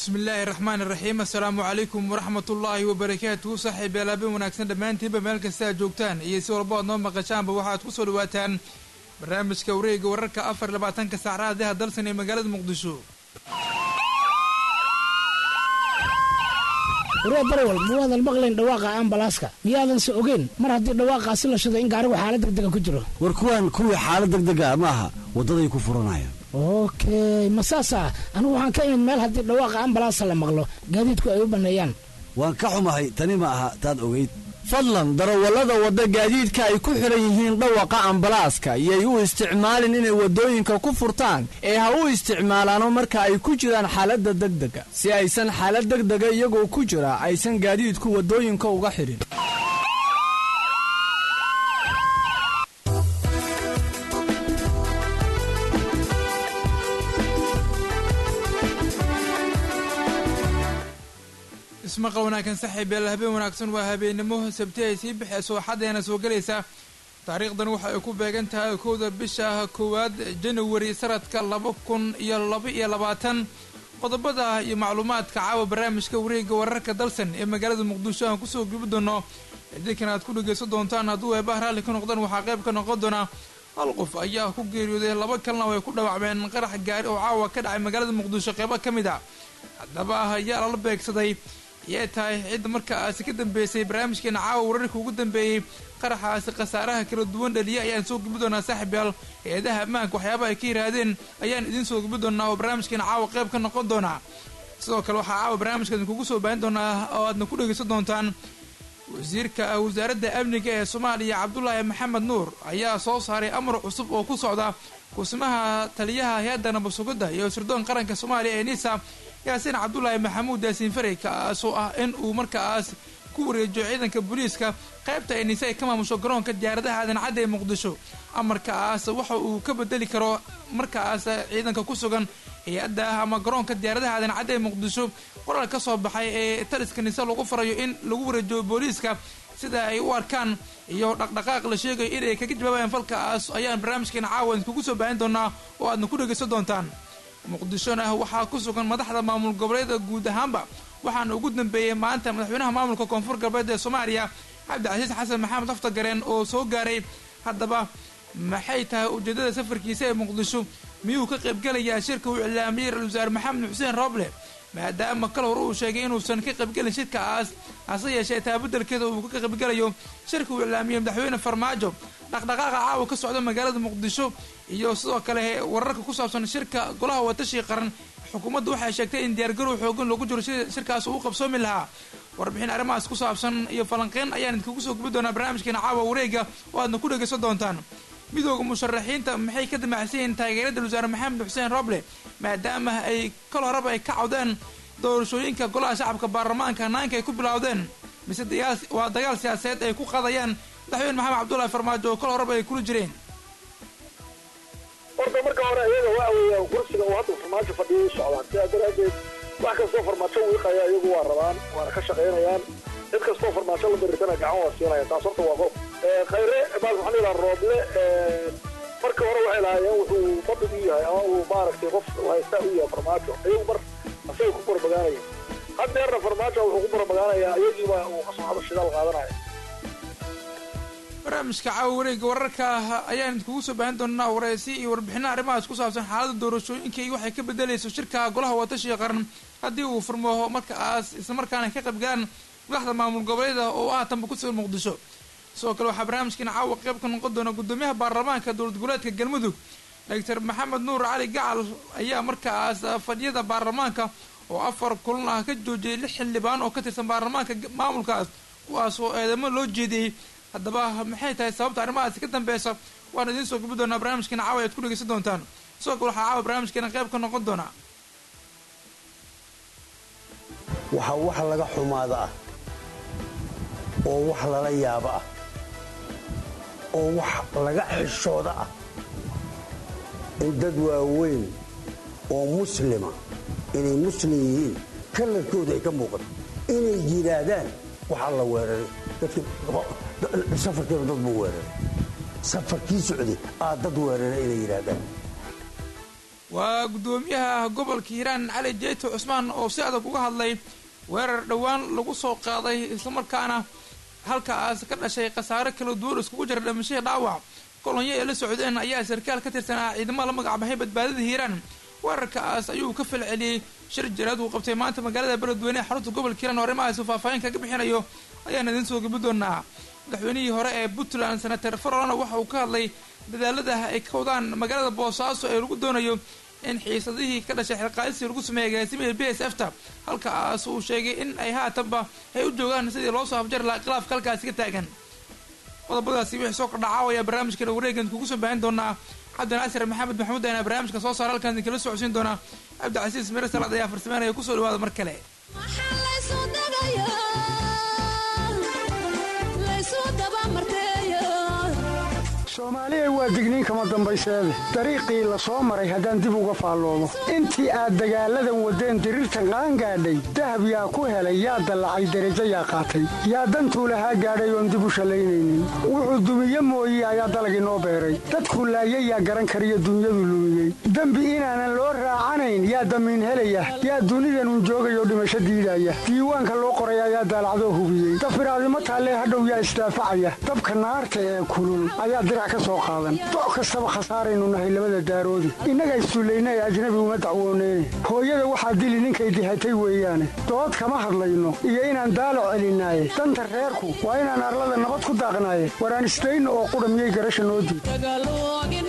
bismillaahi raxmaan iraxiim assalaamu calaykum waraxmatullaahi wabarakaatuhu saaxiib yaalaabin wanaagsan dhammaantiinba meel kasta aad joogtaan iyo si walba aad noo maqashaanba waxaad ku soo dhawaataan barnaamijka wareega wararka afar labaatanka saacadaha dalsan ee magaalada muqdisho waree barwal mawaadan maqlayn dhawaaqa ambalaaska miyaadan se ogeyn mar haddii dhawaaqaasi la shiday in gaarigu xaalad degdega ku jiro war kuwaan kuwii xaalad degdega ma aha waddaday ku furanayaan okey ma saasa anigu waxaan ka imid meel haddii dhawaaqa ambalaasa la maqlo gaadiidku ay u banneeyaan waan ka xumahay tani ma aha taad ogayd fadlan darawallada wadda gaadiidka ay ku xidhan yihiin dhawaqa ambalaaska yay u isticmaalin inay waddooyinka ku furtaan ee ha u isticmaalaano marka ay ku jiraan xaaladda degdega si aysan xaalad degdega iyagoo ku jira aysan gaadiidku waddooyinka uga xidhin ismaqal wanaagsan saaxiib yaal habeen wanaagsan waa habeennimo sabti ay sii baxeyso xaddeena soo gelaysa taariikhdan waxa ay ku beegan tahay kowda bisha koowaad januari sanadka laba kun iyo laba iyo labaatan qodobada iyo macluumaadka caawa barnaamijka wareega wararka dalsan ee magaalada muqdisho aan kusoo gubi doono idinkan aad ku dhegeysan doontaan hadduu eebaha raalli ka noqdaan waxaa qayb ka noqon doona hal qof ayaa ku geeriyooday laba kalena way ku dhaawacmeen qarax gaari oo caawa ka dhacay magaalada muqdisho qeybo ka mid a haddaba ayaa lala beegsaday yay tahay cidda markaasi ka dambeysay barnaamijkeena caawa wararka ugu dambeeyey qaraxaasi khasaaraha kala duwan dhaliyay ayaan soo gubi doonaa saaxib yaal hay-adaha ammaanka waxyaabaha ay ka yihaahdeen ayaan idiin soo gubi doonaa oo barnaamijkeena caawa qayb ka noqon doonaa sidoo kale waxaa caawa barnaamijka idinkugu soo baahin doonaa oo aadna ku dhegeysan doontaan wasiirka wasaaradda amniga ee soomaaliya cabdulaahi maxamed nuur ayaa soo saaray amar cusub oo ku socda kusimaha taliyaha hay-adda nabadsugidda iyo sirdoon qaranka soomaaliya ee nisa yaasiin cabdulaahi maxamuud yaasiin farey kaasoo ah in uu markaas ku wareejiyo ciidanka booliiska qaybta ay nise ay ka maamusho garoonka diyaaradaha aadan cadda ee muqdisho amarkaas waxa uu ka bedeli karo markaas ciidanka ku sugan hay-adda ama garoonka diyaaradaha aadan cadda ee muqdisho qoraal ka soo baxay ee taliska nise lagu farayo in lagu wareejiyo booliiska sida ay u arkaan iyo dhaqdhaqaaq la sheegayo inay kaga jawaabayaan falkaas ayaan barnaamijkeena caawa idinkugu soo baahin doonaa oo aadna ku dhegeysan doontaan muqdishona waxaa ku sugan madaxda maamul goboleeda guud ahaanba waxaana ugu dambeeyey maanta madaxweynaha maamulka koonfur galbeed ee soomaaliya cabdicasiis xasan maxamed aftagareen oo soo gaaray haddaba maxay tahay ujeedada safarkiisa ee muqdisho miyuu ka qaybgelayaa shirka uu iclaamiyey ra-isul wasaare maxamed xuseen rooble maadaama kal hore uu sheegay inuusan ka qaybgelin shirkaas hase yeeshee taabadelkeeda uu ka qaybgelayo shirka uu iclaamiyey madaxweyne farmaajo dhaqdhaqaaqa caawa ka socda magaalada muqdisho iyo sidoo kale wararka ku saabsan shirka golaha watashi qaran xukuumaddu waxay sheegtay in diyaargarow xoogan loogu jiro si shirkaas uu u qabsoomi lahaa warbixin arrimahaas ku saabsan iyo falanqeyn ayaan idinkugu soo gubi doonaa barnaamijkeena caawa wareega oo aadna ku dhegeysan doontaan midooda musharaxiinta maxay ka damacsan yihiin taageerada wasaare maxamed xuseen roble maadaama ay kal horeba ay ka cawdeen doorashooyinka golaha shacabka baarlamaanka hanaanka ay ku bilowdeen mise waa dagaal siyaasadeed ay ku qadayaan madaxweyne maxamed cabdullahi farmaajo oo kal horeba ay kula jireen horta marka hore iyaga waxa weeya kursiga uu hadda farmaajo fadhiyay socdaan sidaa daraadeed wax kastoo farmaajo wiiqaya iyagu waa rabaan waana ka shaqaynayaan cid kastoo farmaajo la diriirtana gacan waa siinaya taas horta waa qof khayre bal waxaan ilaa rooble marka hore waxay lahaayeen wuxuu fadhig u yahay ama uu maaragtay qof haystaa u yahay farmaajo iyagu mar asagay ku barbagaanaya haddeerna farmaajo wuxuu ku barbagaanayaa iyagiiba uu kasoo hado shidaal qaadanaya barnaamijka caawa wareega wararka ayaan idinkugu soo baahin doonaa wareysi iyo warbixina arrimahaas ku saabsan xaalada doorashooyinka iyo waxay ka bedelayso shirka golaha watashiga qaran haddii uu furmo markaas islamarkaana ka qaybgalaan madaxda maamul goboleeda oo ah tanba ku sugan muqdisho sidoo kale waxaa barnaamijkeena caawa qayb ka noqon doona gudoomiyaha baarlamaanka dowlad goboleedka galmudug doctor maxamed nuur cali gacal ayaa markaas fadhiyada baarlamaanka oo afar kulan ah ka joojiyay lix xildhibaan oo ka tirsan baarlamaanka maamulkaas kuwaas oo eedamo loo jeediyey haddaba maxay tahay sababta arrimahaasi ka dambeysa waan idiin soo gubi doonaa barnaamijkeena caawa ayaad ku dhegeysan doontaan sidoo kale waxaa caawa barnaamijkeena qayb ka noqon doonaa waxaa wax laga xumaada ah oo wax lala yaabo ah oo wax laga xishooda ah in dad waaweyn oo muslima inay muslim yihiin kalarkooda ay ka muuqato inay yidhaahdaan waxaa la weeraray safarkeenu dad buu weeraray safarkii socday aa dad weeraray inay yidhaahdaan waa guddoomiyaha gobolka hiiraan cali jeeto cusmaan oo si adag uga hadlay weerar dhowaan lagu soo qaaday islamarkaana halkaas ka dhashay khasaare kala duwan iskugu jira dhimashadii dhaawac kolonyo ay la socdeen ayaa sarkaal ka tirsanaa ciidamada la magacbaxay badbaadada hiiraan weerarkaas ayuu ka falceliyey shir jiraad uu qabtay maanta magaalada beledweyne ee xarunta gobolka hiiraan oo arrimahaas faahfaahin kaga bixinayo ayaan idiin soo gabi doonaa madaxweynihii hore ee puntland senator farolana waxa uu ka hadlay dadaalada ay ka wadaan magaalada boosaaso ee lagu doonayo in xiisadihii ka dhashay xilqaadisii lagu sameeyay agaasimihii b s f ta halkaas uu sheegay in ay haatanba ay u joogaan sidii loo soo afjari lahaa khilaafka halkaasi ka taagan qodobadaasi wixii soo kordhaca ayaa barnaamijkeena wareegan kugu soo baahin doonaa cabdinaasir maxamed maxamuud ayana barnaamijka soo saara halkaan idinkala socodsiin doonaa cabdicasiis mere salaad ayaa farsameynaya kusoo dhawaada mar kale soomaaliya waa digniin kama dambayseede dariiqii la soo maray haddaan dib uga faalloomo intii aad dagaalladan waddeen diriirtan qaangaadhay dahab yaa ku helay yaa dallacay derajo yaa qaatay yaa dantuu lahaa gaadhay oon dib u shallaynaynin wuxuu dumiye mooye ayaa dalag inoo beeray dadkuu laayay yaa garan kariyo dunyadu lumiyey dembi inaanan loo raacanayn yaa damiin helaya yaa dunidanun joogayoo dhimasho diidaya diiwaanka loo qoray ayaa daalacdoo hubiyey dafiraadimo taallee hadhow yaa isdaafacaya dabka naarta ee kulul ayaa doc kastaba khasaaraynu nahay labada daaroodi innaga issullayna ee ajnabi uma dacwooneyne hooyada waxaa dili ninkay dihatay weeyaane dood kama hadlayno iyo inaan daalac celinaaye danta reerku waa inaan arlada nabad ku daaqnaaye waraan isdayno oo qudha miyay garasha noo diid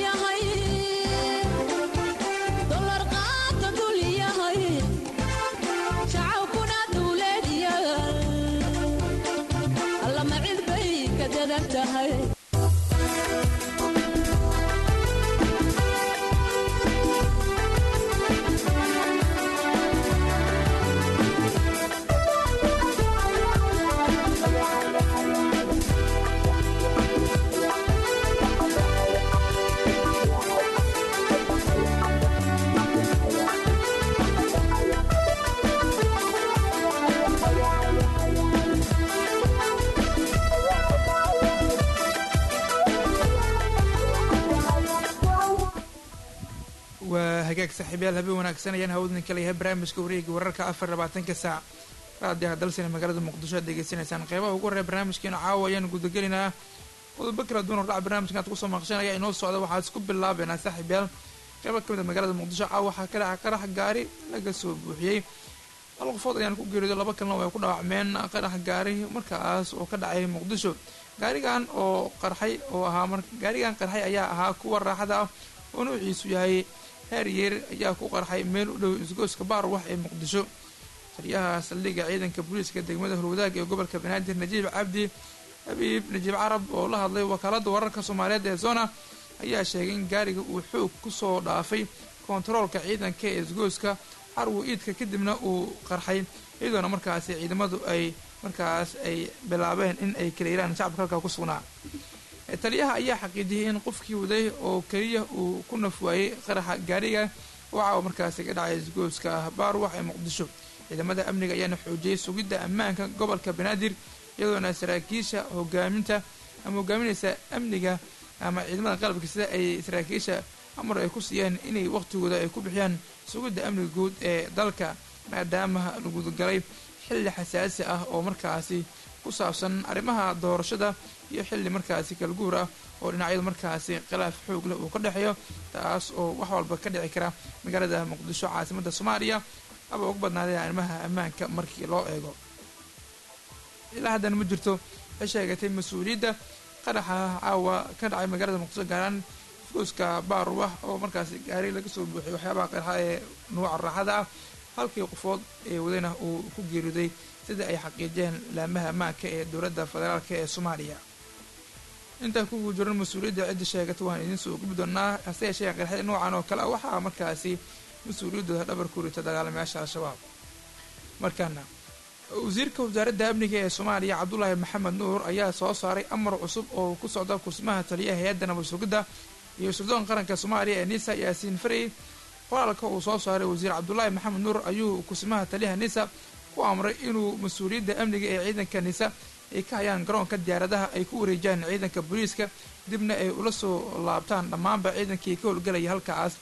waa hagaag saaxiibyaal habeen wanaagsan ayaan hawdin kala yahay barnaamijka wareega wararka afar labaatanka saac raadiyaha dalsina magaalada muqdisho aad degeysanaysaan qeybaha ugu horreya barnaamijkeena caawa ayaan gudagelaynaa qodobo kala duwan hordhac barnaamijkan aad kusoo maqshan ayaa inoo socda waxaa isku bilaabeynaa saaxiibyaal qeyba ka mid a magaalada muqdisho caawa waxaa ka dhaca qarax gaari laga soo buuxiyey hal qofood ayaan ku geerido laba kalena way ku dhaawacmeen qarax gaari markaas oo ka dhacay muqdisho gaarigan oo qarxay oo ahaa gaarigan qarxay ayaa ahaa kuwa raaxada ah oo nuuciisu yahay heeryeer ayaa ku qarxay meel u dhow isgooska baarwax ee muqdisho taliyaha saldhigga ciidanka booliiska degmada horwadaag ee gobolka banaadir najiib cabdi habiib najiib carab oo la hadlay wakaalada wararka soomaaliyeed ee zona ayaa sheegay in gaariga uu xoog kusoo dhaafay kontaroolka ciidanka ee isgooska carwo iidka kadibna uu qarxay iyadoona markaasi ciidamadu ay markaas ay bilaabeen in ay kaleyraan shacabka halkaa ku sugnaa taliyaha ayaa xaqiijiyay in qofkii waday oo keliya uu ku nafwaayey qaraxa gaariga waxa uu markaasi ka dhacay isgooska baarwax ee muqdisho ciidamada amniga ayaana xoojiyey sugidda ammaanka gobolka banaadir iyadoona saraakiisha hogaaminta ama hogaaminaysa amniga ama ciidamada qalabka sida ay saraakiisha amar ay ku siiyeen inay waqtigooda ay ku bixiyaan sugidda amniga guud ee dalka maadaama lagudagalay xilli xasaasi ah oo markaasi ku saabsan arrimaha doorashada iyo xilli markaasi kalguur ah oo dhinacyadu markaasi khilaaf xoog leh uu ka dhexeeyo taas oo wax walba ka dhici kara magaalada muqdisho caasimada soomaaliya aba ugu badnaadeen arrimaha ammaanka markii loo eego ilaa haddana ma jirto waxay sheegatay mas-uuliyadda qaraxa caawa ka dhacay magaalada muqdisho gaaraan gooska baarwax oo markaasi gaari laga soo buuxiyay waxyaabaha qaraxa ee nuuca raaxada ah halkii qofood ee wadana uu ku geeriday sida ay xaqiijiyeen laamaha ammaanka ee dowladda federaalk ee soomaaliya intaa kugu jiran mas-uuliyadda cidda sheegata waan idiin soo gubi doonaa hase yeeshee qaraxyada noocan oo kale ah waxaa markaasi mas-uuliyaddooda dhabar ku rita dagaalamayaasha al-shabaab markaana wasiirka wasaaradda amniga ee soomaaliya cabdulaahi maxamed nuur ayaa soo saaray amar cusub oo ku socda kursmaha taliyaha hay-adda nabad sugidda iyo sirdoonka qaranka soomaaliya ee nisa yaasiin farey qoraalka uu soo saaray wasiir cabdulaahi maxamed nuur ayuu kursmaha taliyaha nisa ku amray inuu mas-uuliyadda amniga ee ciidanka nisa ay ka hayaan garoonka diyaaradaha ay ku wareejiyaan ciidanka booliiska dibna ay ula soo laabtaan dhammaanba ciidankii ka howlgelaya halkaas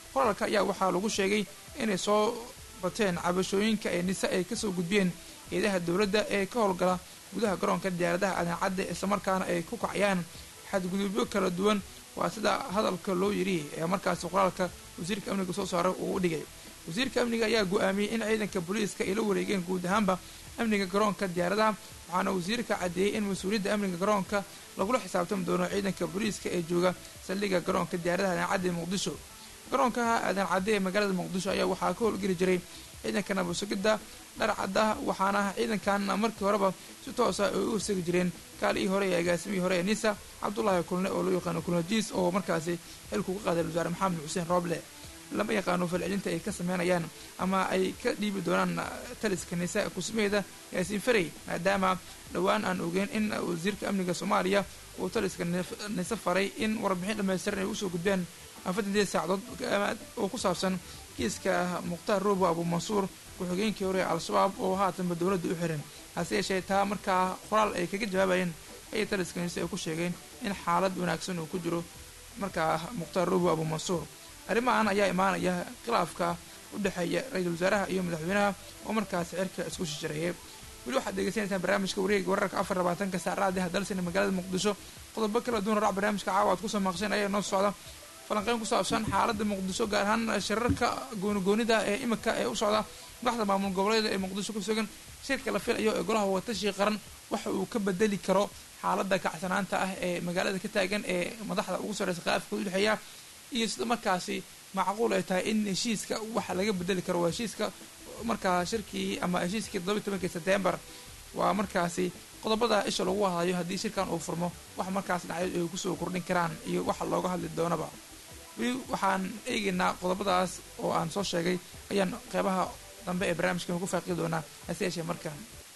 qoraalka ayaa waxaa lagu sheegay inay soo bateen cabashooyinka ee nise ay kasoo gudbiyeen eedaha dowladda ee ka howlgala gudaha garoonka diyaaradaha adancadda islamarkaana ay ku kacayaan xadgudubyo kala duwan waa sida hadalka loo yidhi ee markaasi qoraalka wasiirka amniga soo saaray uu u dhigay wasiirka amniga ayaa go-aamiyey in ciidanka booliiska ay la wareegeen guud ahaanba amniga garoonka diyaaradaha waxaana wasiirka caddeeyey in mas-uuliyadda amniga garoonka lagula xisaabtami doono ciidanka booliiska ee jooga saldhigga garoonka diyaaradaha adancadda ee muqdisho garoonkaha aadan cadde ee magaalada muqdisho ayaa waxaa ka howlgeli jiray ciidanka nabasugidda dharcadda waxaana ciidankan markii horeba si toosa ay u segi jireen kaalihii hore ee agaasimihii hore ee nisa cabdulaahi kulne oo loo yaqaano kulnajiis oo markaasi xilku ka qaaday wasaare maxamed xuseen rooble lama yaqaano falcelinta ay ka sameynayaan ama ay ka dhiibi doonaan taliska nisa kusmeeda yaasiin farey maadaama dhowaan aan ogeyn in wasiirka amniga soomaaliya uu taliska nise faray in warbixin dhamaystiran ay usoo gudbeen afartandeed saacadood oo ku saabsan kiiska mukhtaar roobo abuumansuur ku-xigeenkii hore ee al-shabaab oo haatanba dowladda u xiran hase yeeshee taa markaa qoraal ay kaga jawaabayeen ayay taliska nise ay ku sheegeen in xaalad wanaagsan uu ku jiro markaa mukhtaar roobo abuumansuur arrimahan ayaa imaanaya khilaafka u dhexeeya ra-iisul wasaaraha iyo madaxweynaha oo markaasi cirka isku shishareeyay weli waxaad degeysanaysaan barnaamijka wareega wararka afar labaatanka saacraadi hadalsina magaalada muqdisho qodobo kala duwan raac barnaamijka caawa aad kusoo maqsheen ayaa noo socda falanqeyn ku saabsan xaaladda muqdisho gaar ahaan shirarka goonigoonida ee imika ee u socda madaxda maamul goboleeda ee muqdisho ku sugan shirka la filayo ee golaha watashi qaran waxa uu ka bedeli karo xaaladda kacsanaanta ah ee magaalada ka taagan ee madaxda ugu sarreysa khilaafka u dhexeeya iyo sida markaasi macquul ay tahay in heshiiska waxa laga bedeli karo waa heshiiska markaa shirkii ama heshiiskii todoba tobankii sebtembar waa markaasi qodobada isha lagu hadlayo haddii shirkan uu furmo wax markaas dhacyo ay kusoo kordhin karaan iyo waxa looga hadli doonaba weli waxaan eegaynaa qodobadaas oo aan soo sheegay ayaan qeybaha dambe ee barnaamijkan ku faaqi doonaa hase yeeshee markaan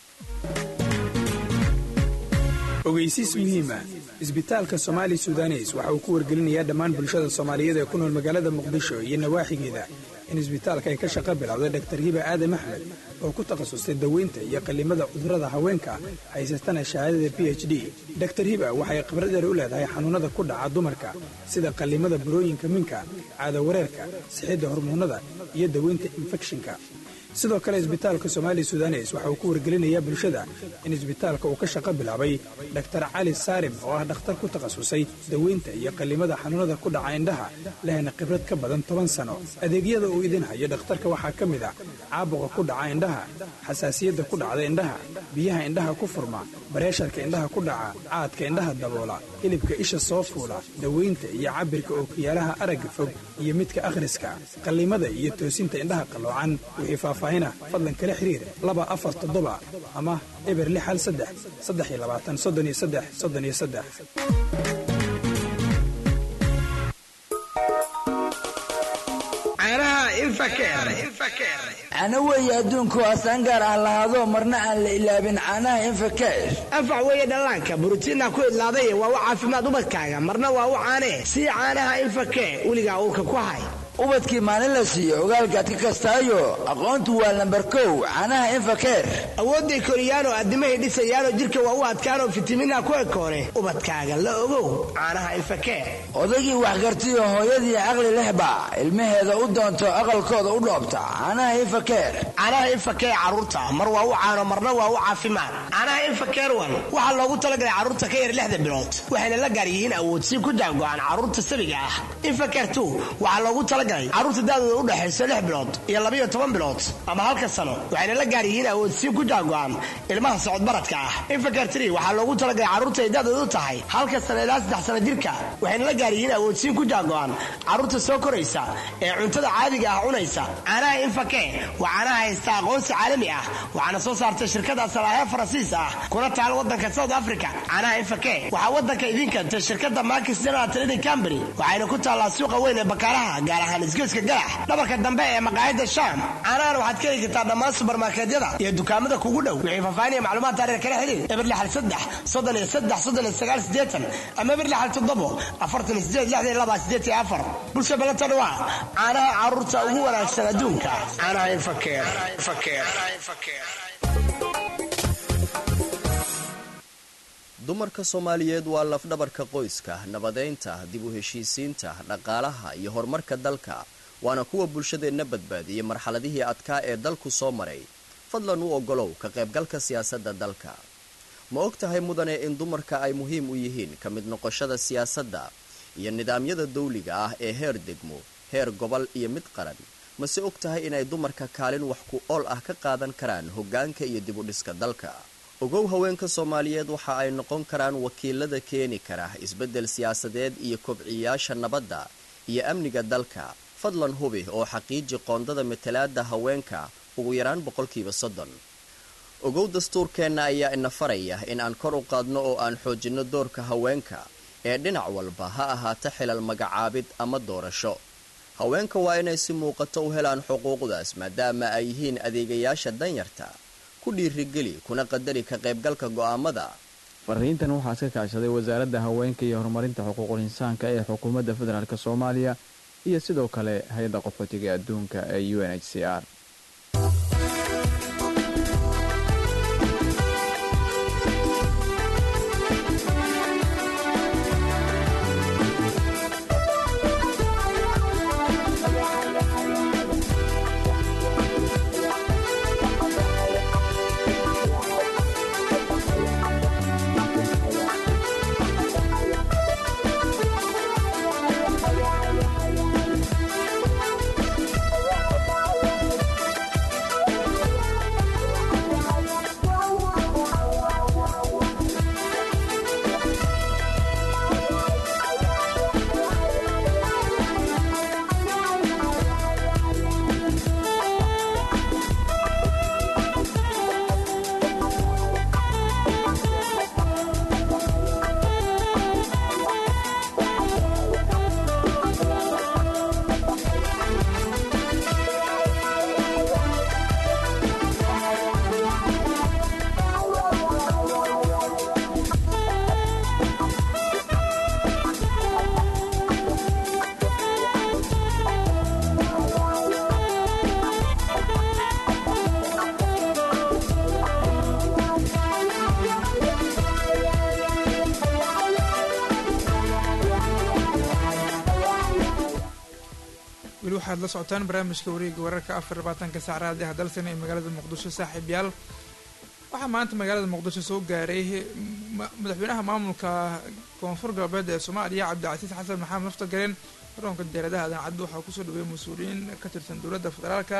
ogeysiis muhiima isbitaalka somaali sudanes waxa uu ku wargelinayaa dhammaan bulshada soomaaliyeed ee ku nool magaalada muqdisho iyo nawaaxigeeda in isbitaalka ay ka shaqo bilowday dhaktar hiba aadam axmed oo ku takhasustay daweynta iyo qallimada cudurrada haweenka haysatana shahaadada b h d daktar hiba waxay khibradeer u leedahay xanuunnada ku dhaca dumarka sida qallimada burooyinka minka caadawareerka sixidda hormoonnada iyo daweynta infekshinka sidoo kale isbitaalka somaali sudanes waxa uu ku wargelinayaa bulshada in isbitaalka uu ka shaqo bilaabay dhaktar cali saarim oo ah dhakhtar ku takhasusay daweynta iyo qallimada xanuunada ku dhaca indhaha lehna khibrad ka badan toban sano adeegyada uu idin hayo dhakhtarka waxaa ka mid ah caabuqa ku dhaca indhaha xasaasiyadda ku dhacda indhaha biyaha indhaha ku furma bareesharka indhaha ku dhaca caadka indhaha daboola hilibka isha soo fuula daweynta iyo cabirka ookiyaalaha aragga fog iyo midka akhriska qallimada iyo toosinta indhaha qalloocan wixii faahfaahina fadlan kala xiriir laba afar toddoba ama eber lix hal saddex saddex iyo labaatan soddon iyo saddex soddon iyo saddex cana weeye adduunku asaan gaar ah lahaado marna aan la ilaabin caanaha infakash anfac weeye dhallaanka borotiinna ku idlaaday waa u caafimaad ubadkaaga marna waa u caanee sii caanaha infakee weligaa uurka ku hay ubadkii maalin la siiyo ogaalkaad ka kastaayo aqoontu waa lambar kow caanaha infakeer awoodday koriyaanoo addimahay dhisayaanoo jidhka waa u adkaanoo fitamiinha ku ekoone ubadkaaga la ogow caanaha infakeer odaygii waxgartiyo hooyadii caqli lehba ilmaheeda u doonto aqalkooda u dhoobta caanaha infakeer caanaha infakeer carruurta mar waa u caano marna waa u caafimaad caanaha infakeer wan waxaa loogu talagalay carruurta ka yar lixda bilood waxayna la gaar yihiin awoodsi ku jaango-aan carruurta sabiga ah infakeer tu waxaa loogu tala carruurta daadooda u dhexayso lix bilood iyo labayo toban bilood ama halka sano waxayna la gaar yihiin awoodsiin ku jaago-an ilmaha socodbaradka ah infakartri waxaa loogu talagalay carruurta ay daadooda u tahay halka sano ilaa saddex sano jirka waxayna la gaar yihiin awoodsiin ku jaago-an carruurta soo koraysa ee cuntada caadiga ah cunaysa caanaha infake waa caanaha haysta aqoonsi caalami ah waxaana soo saartay shirkada salaahe faransiis ah kuna taal wadanka south africa caanaha infake waxaa wadanka idin keentay shirkada markis general trading company waxayna ku taallaa suuqa weyn ee bakaaraha gaar ahaan isgoyska galax dhabarka dambe ee maqaayada shaam caanahan waxaad ka heli kartaa dhammaan subarmarkeedyada iyo dukaamada kugu dhow wixii faahfaahin iyo macluumaad taariir kala xiriir eber lixal saddex soddon iyo saddex soddon iyo sagaal siddeetan ama eber lixal toddobo afartan iyo sideed lixdan iyo laba siddeed iyo afar bulsha balanta dhawaa caanaha carruurta ugu wanaagsan adduunka caanaha infakeer dumarka soomaaliyeed waa lafdhabarka qoyska nabadeynta dib u heshiisiinta dhaqaalaha iyo horumarka dalka waana kuwa bulshadeenna badbaadiyey marxaladihii adkaa ee dalku soo maray fadlan u oggolow ka qaybgalka siyaasadda dalka ma og tahay mudane in dumarka ay muhiim u yihiin ka mid noqoshada siyaasadda iyo nidaamyada dawliga ah ee heer degmo heer gobol iyo mid qaran mase og tahay inay dumarka kaalin wax ku ool ah ka qaadan karaan hoggaanka iyo dibudhiska dalka ogow haweenka soomaaliyeed waxa ay noqon karaan wakiilada keeni kara isbeddel siyaasadeed iyo kobciyaasha nabadda iyo amniga dalka fadlan hubi oo xaqiiji qoondada matalaada haweenka ugu yaraan boqolkiiba soddon ogow dastuurkeenna ayaa ina faraya in aan kor u qaadno oo aan xoojinno doorka haweenka ee dhinac walba ha ahaato xilal magacaabid ama doorasho haweenka waa inay si muuqato u helaan xuquuqdaas maadaama ay yihiin adeegayaasha danyarta ku dhiirigeli kuna qadari ka qaybgalka go'aamada fariintan waxaa iska kaashaday wasaaradda haweenka iyo horumarinta xuquuqul insaanka ee xukuumadda federaalk soomaaliya iyo sidoo kale hay-adda qaxootiga adduunka ee u n h c r weli waxaad la socotaan barnaamijka wareega wararka afar labaatanka saacraadi hadalsan ee magaalada muqdisho saaxiibyaal waxaa maanta magaalada muqdisho soo gaaray madaxweynaha maamulka koonfur galbeed ee soomaaliya cabdicasiis xasan maxamed naftagareen garoonka diyaaradaha dancadda waxaa kusoo dhaweeyay mas-uuliyiin ka tirsan dowladda federaalka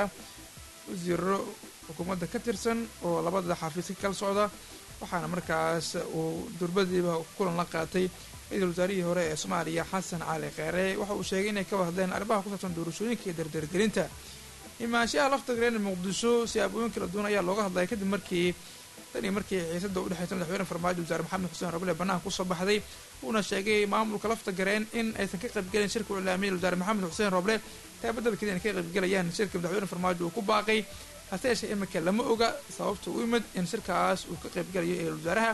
wasiiro xukuumadda ka tirsan oo labada xafiis ka kala socda waxaana markaas uu durbadiiba kulan la qaatay ra-iisul wasaarihii hore ee soomaaliya xasan cali kheere waxa uu sheegay inay ka hadleen arrimaha ku saabsan doorashooyinka iyo dardargelinta imaanshaha laftagreen muqdisho siyaabooyin kala duwan ayaa looga hadlaya kadib markii tan iyo markii xiisada u dhexeysa madaxweyne farmaajo wasaare maxamed xuseen rabile banaanka kusoo baxday uuna sheegay maamulka laftagareen in aysan ka qaybgelin shirka u ilaamiyay wasaare maxamed xuseen roble taa beddelkeeda inay ka qaybgelayaan shirka madaxweyne farmaajo uu ku baaqay hase yeeshee iminka lama oga sababta u imid in shirkaas uu ka qaybgelayo ee wasaaraha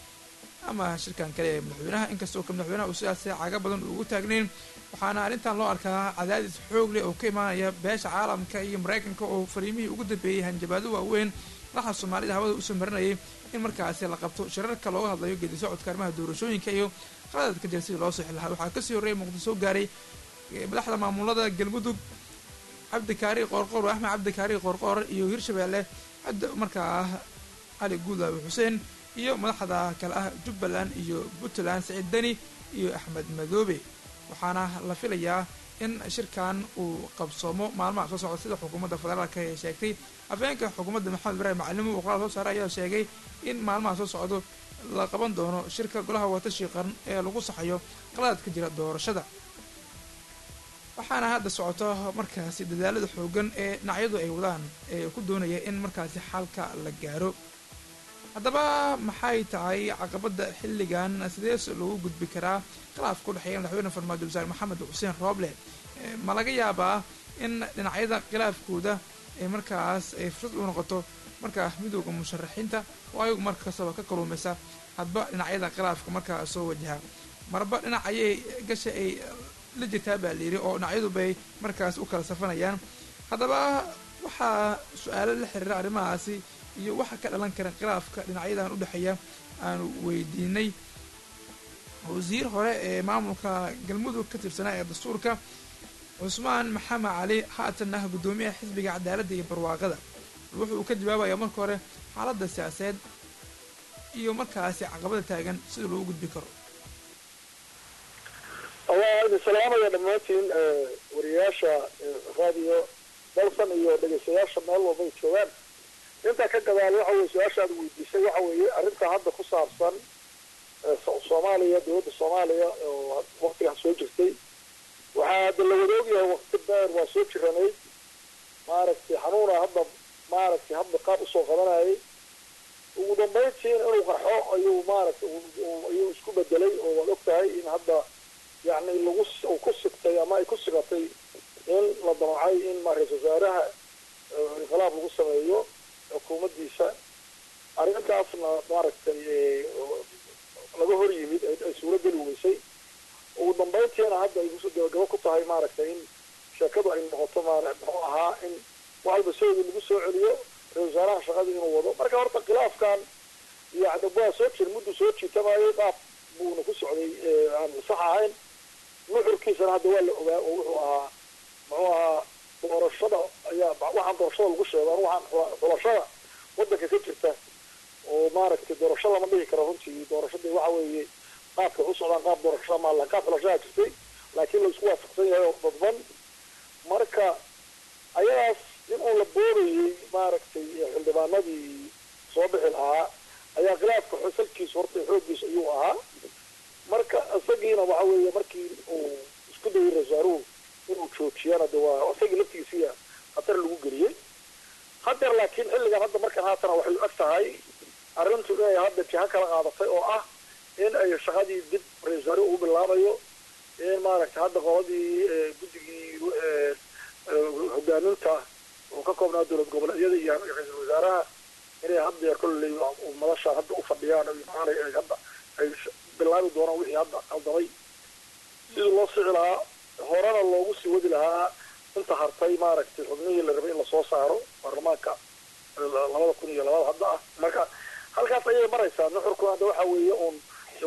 ama shirkan kale ee madaxweynaha inkastoo ka madaxweynaha uu sidaas caga badan ugu taagnayn waxaana arrintan loo arkaa cadaadis xoog leh oo ka imaanaya beesha caalamka iyo maraykanka oo fariimihii ugu dambeeyey hanjabaado waaweyn madaxa soomaalida hawada usoo marinayay in markaasi la qabto shirarka looga hadlayo geedi socodka arrimaha doorashooyinka iyo qaladadka jira sidii loo sixi lahaa waxaa kasii horreeyay muqdisho gaaray madaxda maamulada galmudug cabdikaari qoorqoor axmed cabdikaari qoorqoor iyo hirshabeelle markaa cali guudaawe xuseen iyo madaxda kale ah jubbaland iyo puntland siciid deni iyo axmed madoobe waxaana la filayaa in shirkan uu qabsoomo maalmaha soo socda sida xukuumadda federaalka ee sheegtay afheenka xukuumadda maxamed ibraahim macalimo uu qoraal soo saaray ayaa sheegay in maalmaha soo socdo la qaban doono shirka golaha watashi qaran ee lagu saxayo qaladadka jira doorashada waxaana hadda socoto markaasi dadaalada xoogan ee dhinacyadu ay wadaan ee ku doonaya in markaasi xalka la gaaro haddaba maxay tahay caqabada xilligan sidees lagu gudbi karaa khilaafka udhexeeya madaxweyne farmaajo wasaare maxamed xuseen rooble ma laga yaabaa in dhinacyada khilaafkooda ay markaas ay fursad u noqoto markaa midooda musharaxiinta oo ayagu markastaba ka kaluumaysa hadba dhinacyada khilaafka markaa soo wajaha marba dhinac ayay gasha ay la jirtaa baa layidhi oo dhinacyadu bay markaas u kala safanayaan haddaba waxaa su-aalo la xiriira arrimahaasi iyo waxa ka dhalan kara khilaafka dhinacyadan u dhexeeya aanu weydiinay wasiir hore ee maamulka galmudug ka tirsanaa ee dastuurka cusmaan maxamed cali haatan ah guddoomiyaha xisbiga cadaaladda iyo barwaaqada wuxuu uu ka jawaabayaa marka hore xaaladda siyaasadeed iyo markaasi caqabada taagan sida loogu gudbi karo waa idin salaamaya dhammaantiin wariyayaasha raadiyo dalsan iyo dhegeystayaasha meel walbay joogaan intaa ka gadaal waxa weye su-aasha aad weydiisay waxa weeye arrinta hadda ku saabsan soomaaliya dowladda soomaaliya oo waktigaas soo jirtay waxaa hadda la wada ogyahay wakti dheer waa soo jiranayd maaragtay xanuuna hadda maaragtay hadda qaab usoo qabanayay ugu dambayntiin inuu qarxo ayuu maaragtay ayuu isku bedelay oo waad og tahay in hadda yacni lagu uu ku sigtay ama ay ku sigatay in la damacay in ma ra-isul wasaaraha inqilaab lagu sameeyo xukuumaddiisa arrintaasna maaragtay laga hor yimid ay suuro geli weysay ugu dambayntiina hadda ay kusoo gabagabo ku tahay maaragtay in sheekadu ay noqoto maara muxuu ahaa in waxalba soodii lagu soo celiyo ra-isul wasaaraha shaqadii inuu wado marka horta khilaafkan yani waa soo jir muddu soo jiitamayay qaab buuna ku socday aan sax ahayn nuxurkiisana hadda waa la ogaa oo wuxuu ahaa muxuu ahaa doorashada ayaa waxaan doorashada lagu sheego anu waxaan xulashada wadanka ka jirta oo maaragtay doorasho lama dhihi karo runtii doorashadii waxa weeye qaabka u socdaan qaab doorashada maala qaab xulashadaa jirtay laakiin la isku waafaqsan yahay oo dadban marka ayadaas in uu la boodayay maaragtay xildhibaanadii soo bixi lahaa ayaa khilaafka xusalkiisa horta xooggiisa ayuu ahaa marka isagiina waxa weeye markii uu isku dayay rasaaruhu inuu joojiyana de waa isagii laftigiisiya khatar lagu geliyey hadeer laakiin xilligan hadda markan haatana waxay ag tahay arrintu inay hadda jiha kala qaadatay oo ah in ay shaqadii dib ra-isul wasaaruhu ugu bilaabayo in maaragtay hadda qoladii guddigii hogaaminta oo ka koobnaa dowlad goboleedyada iyo ra-iisul wasaaraha inay haddeer kolley madashaan hadda u fadhiyaan maanay hadda ay bilaabi doonaan wixii hadda qaldamay sidii loo sici lahaa horena loogu sii wadi lahaa inta hartay maaragtay xubnihii la rabay in lasoo saaro baarlamaanka labada kun iyo labada hadda ah marka halkaas ayay maraysaa nuxurku hadda waxa weeye uun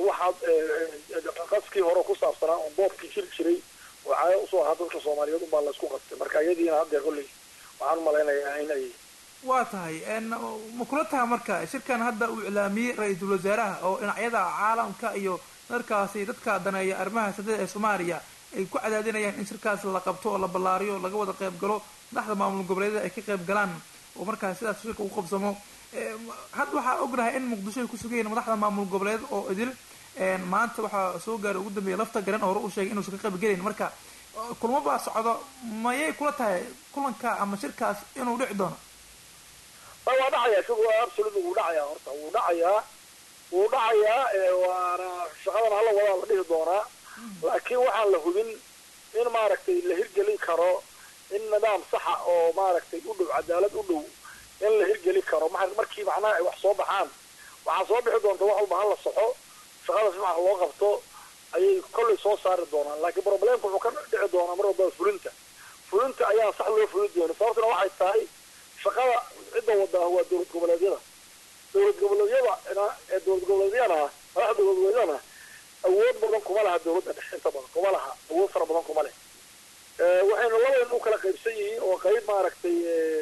waxaad qaskii hore ku saabsanaa uun boobkii jiri jiray oo caado usoo ahaa dadka soomaaliyeed unbaa laysku qastay marka iyadiina haddeer kolley waxaan umalaynayaa in ay waa tahay ma kula taha marka shirkan hadda uu iclaamiyey ra-iisul wasaaraha oo dhinacyada caalamka iyo markaasi dadka daneeya arrimaha sadada ee soomaaliya ay ku cadaadinayaan in shirkaas la qabto oo la ballaariyo laga wada qayb galo madaxda maamul goboleedyada ay ka qayb galaan oo markaas sidaas shirka ugu qabsamo hadda waxaa ognahay in muqdisho ay ku sugayiin madaxda maamul goboleed oo idil maanta waxaa soo gaaray ugu dambeeya lafta garan oo hore u sheegay inuusan ka qayb gelayn marka kulmo baa socdo mayay kula tahay kulanka ama shirkaas inuu dhici doono waa dhacaya shug absolute wuu dhacayaa horta wuu dhacayaa wuu dhacayaa waana shaqadan hala wadaa la dhihi doonaa laakiin waxaan la hubin in maaragtay la hirgelin karo in nidaam saxa oo maaragtay u dhow cadaalad u dhow in la hirgelin karo ma markii macnaha ay wax soo baxaan waxaa soo bixi doonta wax walba hala saxo shaqada si maxa loo qabto ayay kollay soo saari doonaan laakiin problemka wuxuu ka dhici doonaa mar walba fulinta fulinta ayaa sax loo fulin doona sababtuna waxay tahay shaqada cidda wada ah waa dowlad goboleedyada dowlad goboleedyada ee dowlad goboleedyana madaxda dowlad goboleedyadana awood badan kuma laha dowladda dhexe inta badan kuma laha awood fara badan kuma leh waxayna labadan u kala qaybsan yihiin oo qayb maaragtay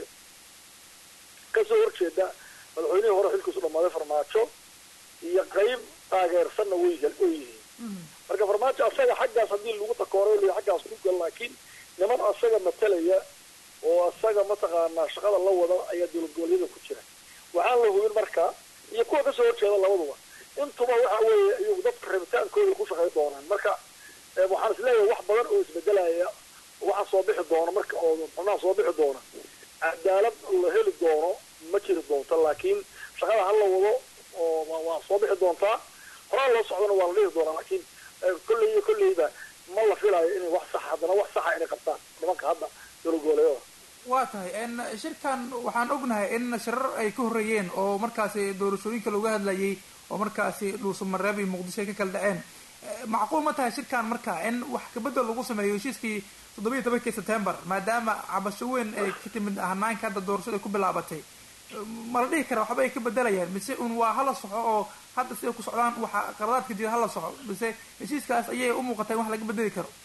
kasoo horjeeda madaxweynihii hore xilkiisu dhamaaday farmaajo iyo qayb taageersanna way way yihiin marka farmaajo asaga xaggaas haddii lagu takooray l xaggaas ku gal laakiin niman asaga matalaya oo asaga mataqaanaa shaqada la wada ayaa dowlad goboleedyada ku jira waxaan la hubin marka iyo kuwa kasoo horjeeda labaduba intuba waxa weeye iyagu dadka rabitaankooda ku shaqay doonaan marka waxaan isleeyahay wax badan oo isbedelaya waxa soo bixi doona marka oo xubnaha soo bixi doona cadaalad la heli doono ma jiri doonto laakiin shaqada ha la wado oo waa soo bixi doontaa horaan loo socdona waa la dhihi doonaa laakiin kolley iyo kolleyba ma la filayo inay wax sax haddana wax saxa inay qabtaan nimanka hadda dowlad goboleedyada waa tahay shirkan waxaan ognahay in shirar ay ka horreeyeen oo markaasi doorashooyinka looga hadlayay oo markaasi dhuusamareeb iyo muqdisho ay ka kala dhaceen macquul ma tahay shirkan marka in wax kabedel lagu sameeyo heshiiskii toddoba iyo tobankii september maadaama cabasho weyn ay ka timid hanaanka hadda doorashada ku bilaabatay ma la dhihi kara waxba ay ka bedelayaan mise un waa hala soxo oo hadda siday ku socdaan waxa qaladaadka jira hala soxo mise heshiiskaas ayay u muuqataa in wax laga bedeli karo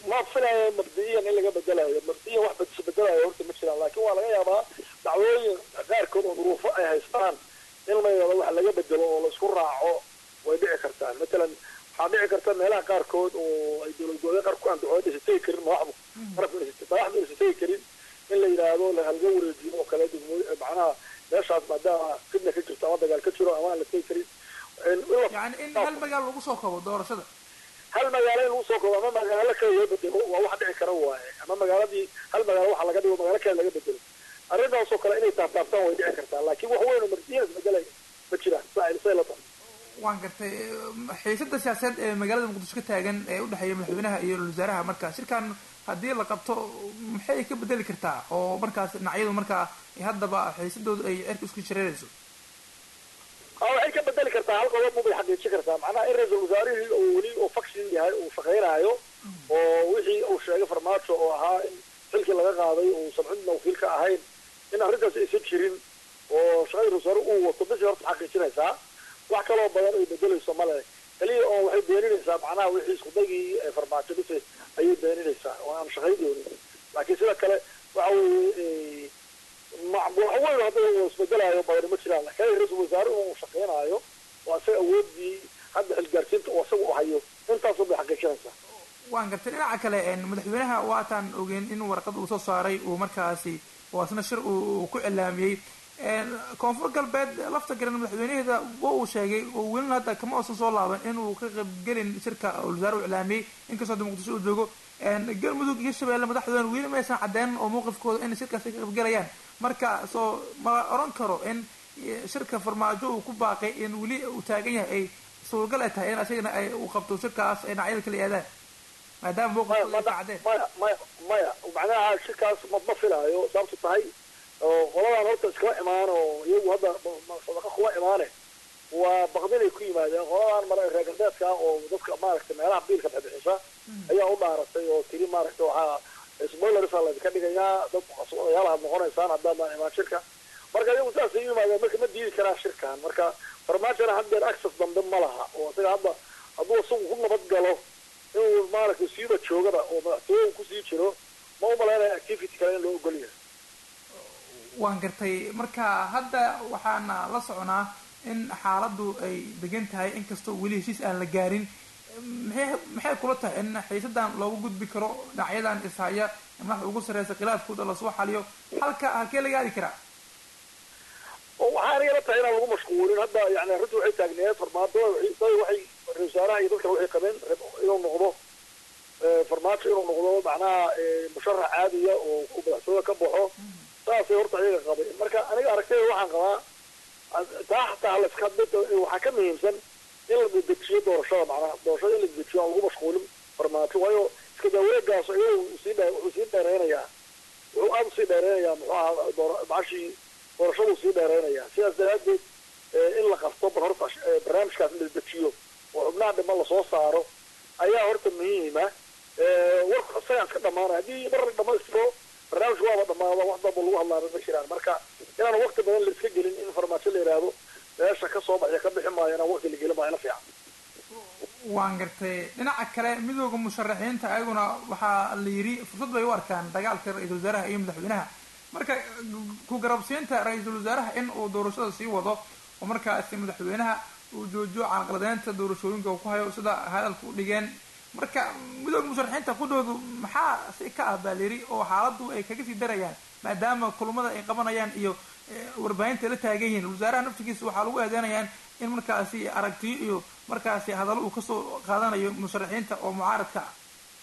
ma filaya mabdi'iyan in laga bedelayo mabdi'iyan wax bad- isbedelayo horta ma jiraan laakiin waa laga yaabaa dacwooyin qaarkood oo duruufo ay haystaan in la yidhahdo wax laga bedelo oo laisku raaco way dhici kartaa matalan waxaa dhici karta meelaha qaarkood oo ay dowlad goboleed qaar ku andacooda isa tegi karin madaxdu qarabka madaxdu isa tegi karin in la yidhaahdo la halga wareejiyo oo kale degmooy macnaha meeshaas maadaama fidna ka jirto ama dagaal ka jiro ama aan la tegi karin yani in hal magaalo lagu soo kabo doorashada hal magaalo in lagu soo koobo ama magaalo kale loo bedelo waa wax dhici kara waaye ama magaaladii hal magaalo waxa laga dhigo magaalo kale laga bedelo arrintaasoo kale inay taabtaabtaan way dhici kartaa laakiin wax weyn oo mardiyan isbedelay ma jiraan saa say la tahay waan gartay xiisada siyaasadeed ee magaalada muqdisho ka taagan ee udhexeeya madaxweynaha iyo ra-iisul wasaaraha marka shirkan haddii la qabto maxay ka bedeli kartaa oo markaas dhinacyadu markaa haddaba xiisadoodu ay cirka isku shareerayso aa waxay ka bedeli kartaa hal qodob bay xaqiijin kartaa macnaha in ra-iisul wasaarihii oo weli oo faction yahay uu shaqaynaayo oo wixii uu sheegay farmaajo oo ahaa in xilkii laga qaaday uu samcidna wakiil ka ahayn in arrintaas aysan jirin oo shaqadii ra-isul wasaare uu wato bisi horta xaqiijinaysaa wax kaloo badan ay bedelayso male keliya oo waxay beeninaysaa macnaha wixii iskudagii farmaajo bisi ayay beeninaysaa oo aan shaqayn doonin laakiin sida kale waxa weeye wax weyn hadda uu isbedelaayo badan ma jiraan laakiin ra-iisul wasaare uu shaqaynaayo oo asaga awoodii hadda xilgaarsiinta uu asaga u hayo intaasoo bay xaqiijinaysaa waan gartay dhinaca kale madaxweynaha waataan ogeyn in warqad uu soo saaray uu markaasi oo asna shir uu ku cilaamiyey koonfur galbeed lafta garan madaxweynaheeda wa uu sheegay oo welina hadda kama uusan soo laaban inuu ka qaybgelin shirka wasaare u iclaamiyey inkastoo hadda muqdisho uu joogo galmudug iyo shabeelle madaxdoodan weli ma aysan caddeyn oo mowqifkooda in shirkaas ay ka qaybgelayaan marka soo ma oran karo in shirka farmaajo uu ku baaqay in weli uu taagan yahay ay suuragal ay tahay in asagana ay uu qabto shirkaas ay dhinacyada kala aadaan maadaama mowqifkooda ay cadeen maya maya maya macnaha shirkaas ma ma filaayo sababtu tahay oo qoladan horta iskama imaan oo iyagu hadda sadaqa kuma imaane waa baqdinay ku yimaadeen qoladan mara reer galbeedka oo dadka maaragtay meelaha biilka bixbixisa ayaa u dhaaratay oo tiri maaragtay waxaa spoilersa laydinka dhigayaa dad odayaal aad noqonaysaan haddaadan imaan shirka marka iyagu saasay u yimaadeen marka ma diidi karaan shirkan marka farmaajona haddeer access dambe ma laha oo isaga hadda hadduu isagu ku nabad galo inuu maaragtay siiba joogada oo madaxtooyahu kusii jiro ma u malaynaya activity kale in loo ogol yahay waan gartay marka hadda waxaana la soconaa in xaaladdu ay degan tahay inkastoo weli heshiis aan la gaarin maxay maxay kula tahay in xiisadan loogu gudbi karo dhinacyadan ishaya madaxda ugu sarreysa khilaafkooda lasoo xaliyo halka halkee laga aadi karaa waxaa anigala tahay inaan lagu mashquulin hadda yani arrintu waxay taagneed farmaajo waxay ra-isul wasaaraha iyo dadkan waxay qabeen inuu noqdo farmaajo inuu noqdo macnaha musharax caadiya oo ku madaxtooya ka baxo saasay horta ayaga qabeen marka aniga aragtayda waxaan qabaa taa xataa laska waxaa ka muhiimsan in la dedejiyo doorashada macnaha doorashada in la dedejiyo aan lagu mashquulin farmaajo waayo iska daawareegaas iyada sii wuxuu sii dheereynayaa wuxuu aada usii dheereynayaa muxuu ahaa door macashii doorashaduu sii dheereynayaa sidaas daraadeed in la qabto bal horta barnaamijkaas in la dedejiyo oo xubnaha dhiman lasoo saaro ayaa horta muhiima warku isagaan iska dhamaanaya haddii mar la dhamaystiro barnaamijku waaba dhamaada wax damba lagu hadlaaba ma jiraan marka inaan waqti badan la iska gelin in farmaajo la yidhaahdo meesha ka soo baxya ka bixi maayo inaan waqti la gelin maayo la fiican waan gartay dhinaca kale midooda musharaxiinta ayaguna waxaa la yidhi fursad bay u arkaan dagaalka ra-iisul wasaaraha iyo madaxweynaha marka ku garabsiinta ra-iisul wasaaraha in uu doorashada sii wado oo markaasi madaxweynaha uu joojiyo caalqaladeynta doorashooyinka uu ku hayo sida hadalka u dhigeen marka midooda musharaxiinta kudhoodu maxaa si ka ah baa layidhi oo xaaladdu ay kaga sii darayaan maadaama kulmada ay qabanayaan iyo warbaahinta la taagan yihiin wasaaraha naftigiisa waxaa lagu eedeynayaan in markaasi aragtiyo iyo markaasi hadallo uu kasoo qaadanayo musharaxiinta oo mucaaradka ah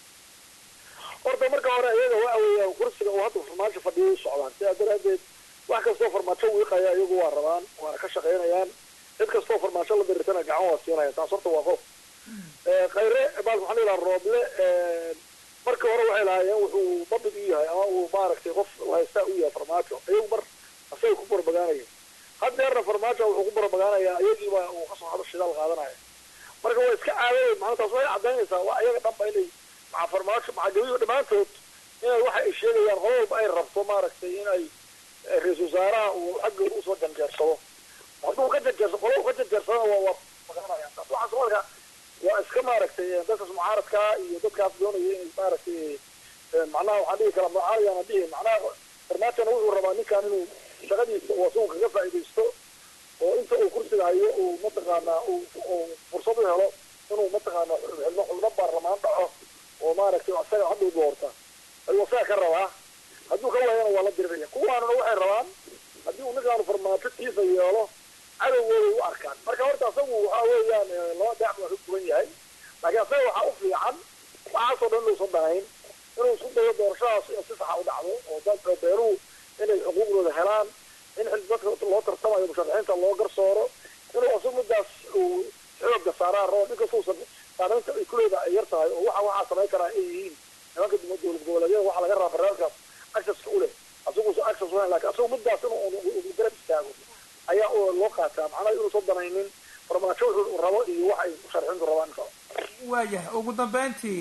horta marka hore iyaga waxa weeya kursiga uu hadda farmaajo fadhiyo u socdaan sidaa daraadeed wax kastoo farmaajo wiiqaya iyagu waa rabaan waana ka shaqaynayaan cid kastoo farmaajo la dirirtana gacan waa siinaya taas horta waa qof khayre bal maxaa la yidhaha rooble markii hore waxay lahaayeen wuxuu dabid u yahay ama uu maaragtay qof haystaa u yahay farmaajo iyagu mar asagay ku barbagaanaya haddeerna farmaajo wuxuu ku barbagaanayaa iyagiiba uu kasoo hado shidaal qaadanaya marka waa iska caadadeed macna taas waxay cadaynaysaa waa iyaga dhanba inay maca farmaajo maca gabiyo dhammaantood inay waxa ay sheegayaan qolo walba ay rabto maaragtay inay ra-isul wasaaraha uu xaggooda usoo janjeersado hadduu ka janjeersa qolo ka janjeersada waa waa magaranaya taas waxaas marka waa iska maaragtay dadkaas mucaaradka iyo dadkaas doonaya inay maaragtay macnaha waxaan dhihi karaa mucaaradaana dhihi macnaha farmaajona wuxuu rabaa ninkan inuu shaqadiisa uu asagu kaga faa'iidaysto oo inta uu kursiga hayo uu mataqaanaa uu fursad u helo inuu mataqaana xubno xubno baarlamaan dhaco oo maaragtay asaga hadda u doorta ayuu asaga ka rabaa hadduu ka waayana waa la diriraya kuwaanuna waxay rabaan haddii uu ninkaanu farmaajo tiisa yeelo cadowgooday u arkaan marka horta asagu waxa weeyaan laba daac baa ka duwan yahay laakiin asaga waxaa u fiican waxaasoo dhan inuusan dhahayn inuu isku dayo doorashadaas in si saxa u dhacdo oo dadka beeruhu inay xuquuqdooda helaan in xil dadka loo tartamayo musharaxiinta loo garsooro inuu asagu midaas uu xooga saaraan rabo ninkastuusan saamaynta ay kuleeda ay yar tahay oo waxa waxaa samayn karaa ay yihiin nimanka dowlad goboleedyada waxaa laga rabaa barnaamijkaas accesska u leh asaguusan access ulahayn lakin asagu midaas inuu garab istaago ayaa loo qaataa macnaha inuusan danaynin farmaajo wuxuu rabo iyo wax ay musharaxiintu rabaan insha waayahay ugu dambeyntii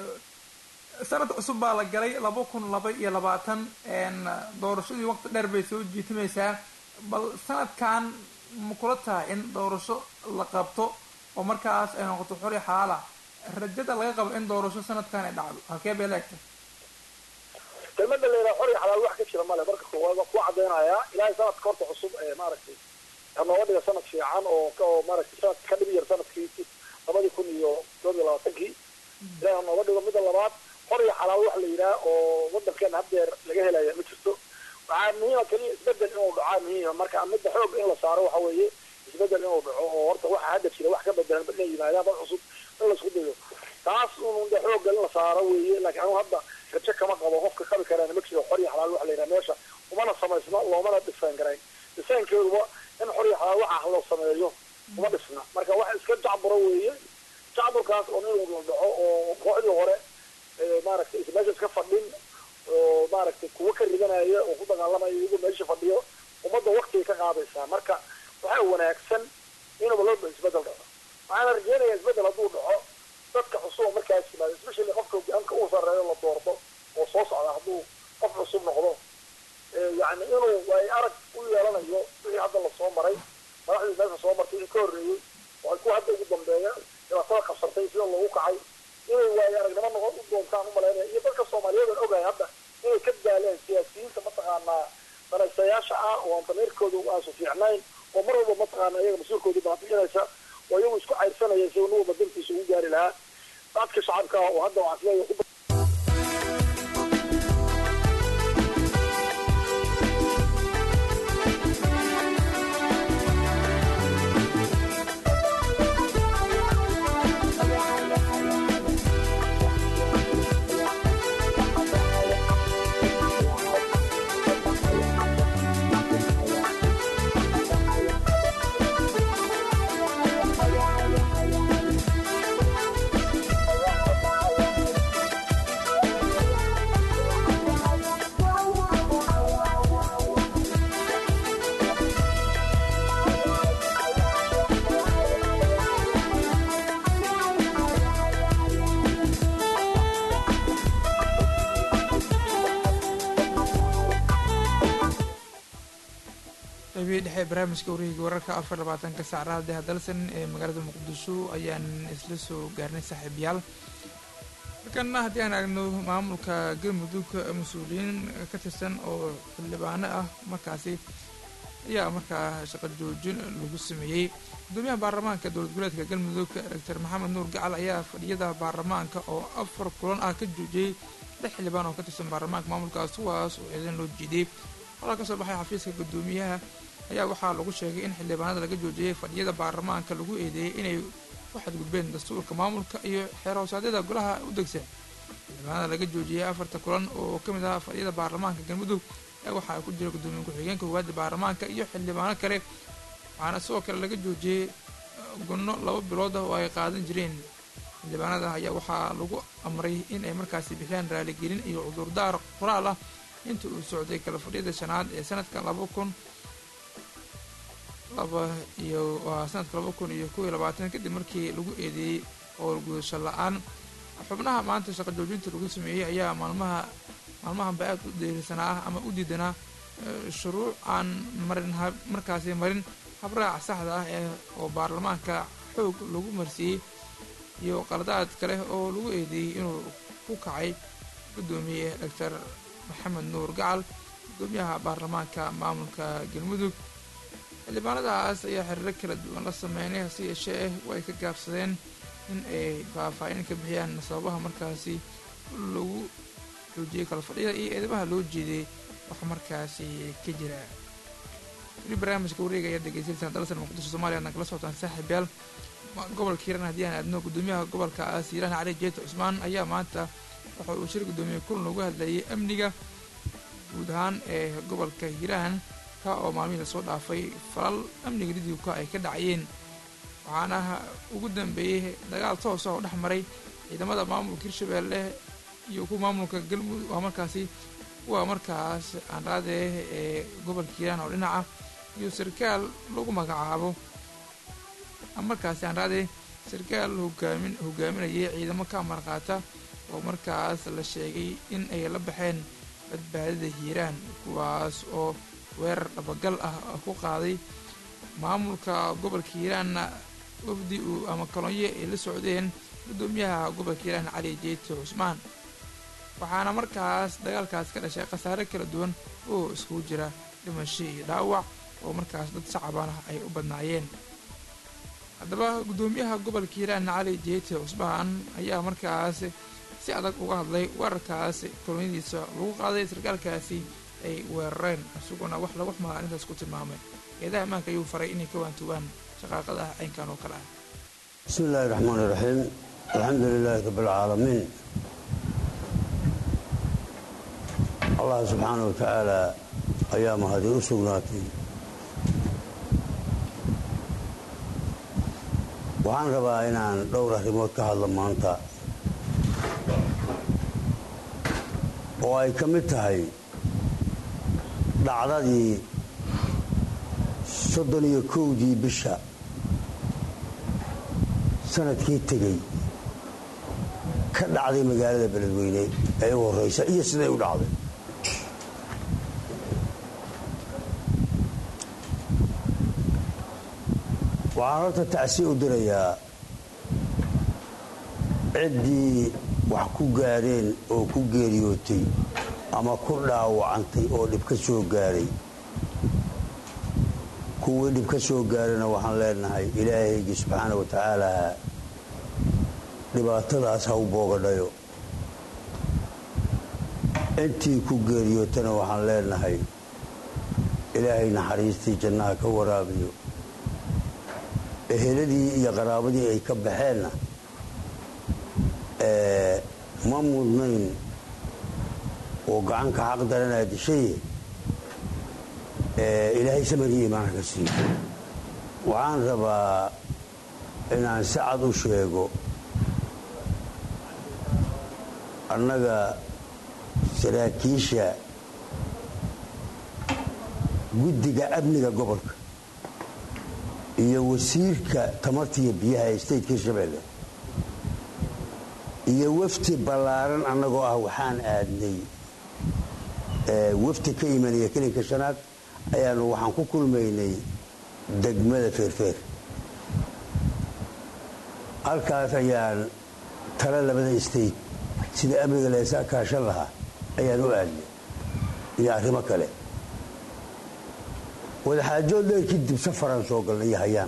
sanad cusub baa la galay laba kun laba iyo labaatan doorashadii waqti dheer bay soo jiitimaysaa bal sanadkan ma kula tahay in doorasho la qabto oo markaas ay noqoto xori xaala rajada laga qabo in doorasho sanadkan ay dhacdo halkee bay leegtay kelmada layidhaha xor iyo xalaal wax ka jira male marka koowaad waa ku cadaynayaa ilaahay sanadka horta cusub ee maaragtay hanooga dhiga sanad fiican oo oo maaragtay sanad ka dhib yar sanadkii labadii kun iyo todob iyo labaatankii ilaahay hanooga dhigo midda labaad xor iyo xalaal wax la yidhaha oo wadankeena haddeer laga helaya ma jirto waxaa muhiima keliya isbedel inuu dhacaa muhiima marka midda xoog in la saaro waxa weeye isbedel inuu dhaco oo horta waxa hadda jira wax ka bedelan inay yimaadaan dad cusub in la isku dayo taas un de xoogga in la saaro weeye laakiin anigu hadda rajo kama qabo qofka qabi karaana ma jiro xor iyo xalaal waxa la yidhaha meesha umana samaysno loomana dhisaan karayn dhisaankeeduba in xor iyo xalaal waxa loo sameeyo uma dhisna marka wax iska jacburo weeye jacburkaas oo in la dhaco oo kooxdii hore maaragtay meesha iska fadhin oo maaragtay kuwa ka ridanaya oo ku dagaalamaya iyagoo meesha fadhiyo ummadda waktigay ka qaadaysaa marka waxaa wanaagsan inuba loo isbedel dhaco waxaana rajeynayaa isbedel hadduu dhaco dadka cusub oo markaas yimaado especially qofka hogaanka uu sarreeyo la doorto oo soo socda hadduu qof cusub noqdo yacni inuu ay arag u yeelanayo wixii hadda lasoo maray madaxdii meesha soo martay wixii ka horreeyey oo kuwa hadda ugu dambeeya dhibaatada qabsatay sida loogu kacay inay waayo aragnimo noqon u doontaan umalaynaya iyo dadka soomaaliyeed aan ogahay hadda inay ka daaleen siyaasiyiinta mataqaanaa danaysayaasha ah oo aan damiirkooda aansu fiicnayn oo mar walba mataqaana iyaga mas-uulkoodii baabi'inaysa oo iyagu isku cayrsanaya si nin walba dantiisa ugu gaari lahaa dadka shacabka oo hadda waxaan isleeyahay qaybihii dhexe barnaamijka wareegiga wararka afar labaatanka saacadaha deha dalsan ee magaalada muqdisho ayaan isla soo gaarnay saaxiibayaal markana haddii aan aragno maamulka galmudug mas-uuliyiin ka tirsan oo xildhibaano ah markaasi ayaa markaa shaqo joojin lagu sameeyey gudoomiyaha baarlamaanka dowlad goboleedka galmudug doctor maxamed nuur gacal ayaa fadhiyada baarlamaanka oo afar kulan ah ka joojiyey lix xildhibaan oo ka tirsan baarlamaanka maamulkaas kuwaas oo ciidan loo jiiday halaa kasoo baxay xafiiska gudoomiyaha ayaa waxaa lagu sheegay in xildhibaanada laga joojiyey fadhiyada baarlamaanka lagu eedeeyey inay ku xadgudbeen dastuurka maamulka iyo xeerhoosadyada golaha u degsan xildhibaanada laga joojiyey afarta kulan oo ka mid ah fadhiyada baarlamaanka galmudug ayaa waxaa ku jira gudoomiye ku-xigeenka koowaada baarlamaanka iyo xildhibaano kale waxaana sidoo kale laga joojiyey gunno laba bilood ah oo ay qaadan jireen xildhibaanada ayaa waxaa lagu amray in ay markaasi bixiyaan raaligelin iyo cudurdaar qoraal ah inta uu socday kala fadhiyada shanaad ee sanadka laba kun laba iyo waa sanadka laba kun iyo kow iyo labaatan kadib markii lagu eedeeyey howlgudasho la-aan xubnaha maanta shaqo joojinta lagu sameeyey ayaa maalmaha maalmahanba aad u deerisanaa ama u diidanaa shuruuc aan marin markaasi marin habraac saxda ah ee oo baarlamaanka xoog lagu marsiiyey iyo qaladaad kale oo lagu eedeeyey inuu ku kacay guddoomiye doctor maxamed nuur gacal guddoomiyaha baarlamaanka maamulka galmudug xildhibaanadaas ayaa xiriiro kala duwan la sameynay hase yeeshee way ka gaabsadeen in ay faahfaahin ka bixiyaan sababaha markaasi lagu xoojiyey kala fadhiyada iyo eedabaha loo jeeday wax markaasi ka jira weli barnaamijka wareega ayaa dhegeysaysaan dalsan muqdisho soomaliya adna kala socotaan saaxiib yaal gobolka hiiraan haddii aan aadno guddoomiyaha gobolkaas hiiraan cali jeeta cusmaan ayaa maanta waxa uu shir guddoomiye kulan uga hadlayay amniga guud ahaan ee gobolka hiiraan ka oo maalmihii lasoo dhaafay falal amniga lidibka ay ka dhacayeen waxaana ugu dambeeyey dagaal toos ah oo dhex maray ciidamada maamulka hirshabeelle iyo kuwa maamulka galmudug waa markaasi kuwa markaas aanraadee ee gobolka hiiraan oo dhinaca iyo sarkaal lagu magacaabo markaasi aanraadee sarkaal hogaamin hogaaminayay ciidamo ka amar qaata oo markaas la sheegay in ay la baxeen badbaadada hiiraan kuwaas oo weerar dhabagal ah ku qaaday maamulka gobolka hiiraanna wafdi uu ama kolonyo ay la socdeen guddoomiyaha gobolka hiiraan cali jeete cusmaan waxaana markaas dagaalkaas ka dhashay khasaare kala duwan oo iskugu jira dhimasho iyo dhaawac oo markaas dad shacabana ay u badnaayeen haddaba guddoomiyaha gobolka hiiraan cali jeete cusmaan ayaa markaas si adag uga hadlay weerarkaas kolonyadiisa lagu qaaday sarkaalkaasi ay weerareen isaguna wax lagu xumaa arrintaas ku tilmaamay eedaha ammaanka ayuu faray inay ka waantugaan shaqaaqada ah caynkan oo kale ah bismi illaahi raxmaan iraxiim alxamdu lilaahi rabbilcaalamiin allah subxaana wa tacaala ayaa mahadi u sugnaatay waxaan rabaa inaan dhowr arrimood ka hadlo maanta oo ay ka mid tahay dhacdadii soddon iyo kowdii bisha sanadkii tegey ka dhacday magaalada beledweyne ee u horraysa iyo siday u dhacday waxaan horta tacsi u dirayaa ciddii wax ku gaadheen oo ku geeriyootay ama ku dhaawacantay oo dhib ka soo gaadhay kuwii dhib ka soo gaadhayna waxaan leenahay ilaahaygii subxaana wa tacaala dhibaatadaas ha u boogadhayo intii ku geeriyootana waxaan leenahay ilaahay naxariistii jannaha ka waraabiyo eheladii iyo qaraabadii ay ka baxeenna ma mudnayn oo gacanka xaq daranaa dishaye ilaahay samariya imaanka ka siiyo waxaan rabaa inaan si cad u sheego annaga saraakiisha guddiga amniga gobolka iyo wasiirka tamartiiyo biyaha ee stateka hirshabeelle iyo wafti ballaaran annagoo ah waxaan aadnay wafti ka imanaya kelinka shanaad ayaanu waxaan ku kulmaynay degmada feerfeer halkaas ayaan tala labada state sida amniga leesaa kaashan lahaa ayaan u aadnay iyo arrimo kale wadaxaajood dheer kadib safaraan soo galnay iyo hayaan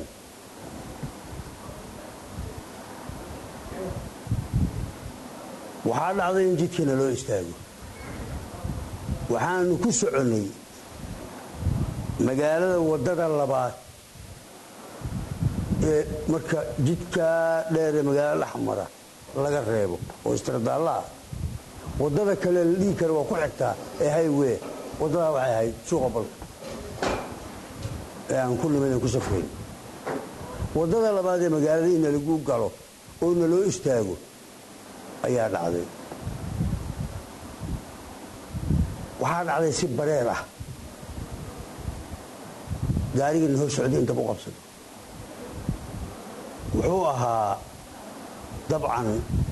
waxaa dhacday in jidkiina loo istaago waxaanu ku soconnay magaalada waddada labaad ee marka jidkaa dheeree magaalo dhexmara laga reebo oo istirdaalla ah waddada kale la dhihi kara waa ku xigtaa ee highway waddadaa waxay ahayd suuqa balka ee aan ku nimadan ku safrayn waddada labaad ee magaalada ina lagu galo oo na loo istaago ayaa dhacday waxaa dhacday si bareer ah gaarigiina hor socday intaba u qabsado wuxuu ahaa dabcan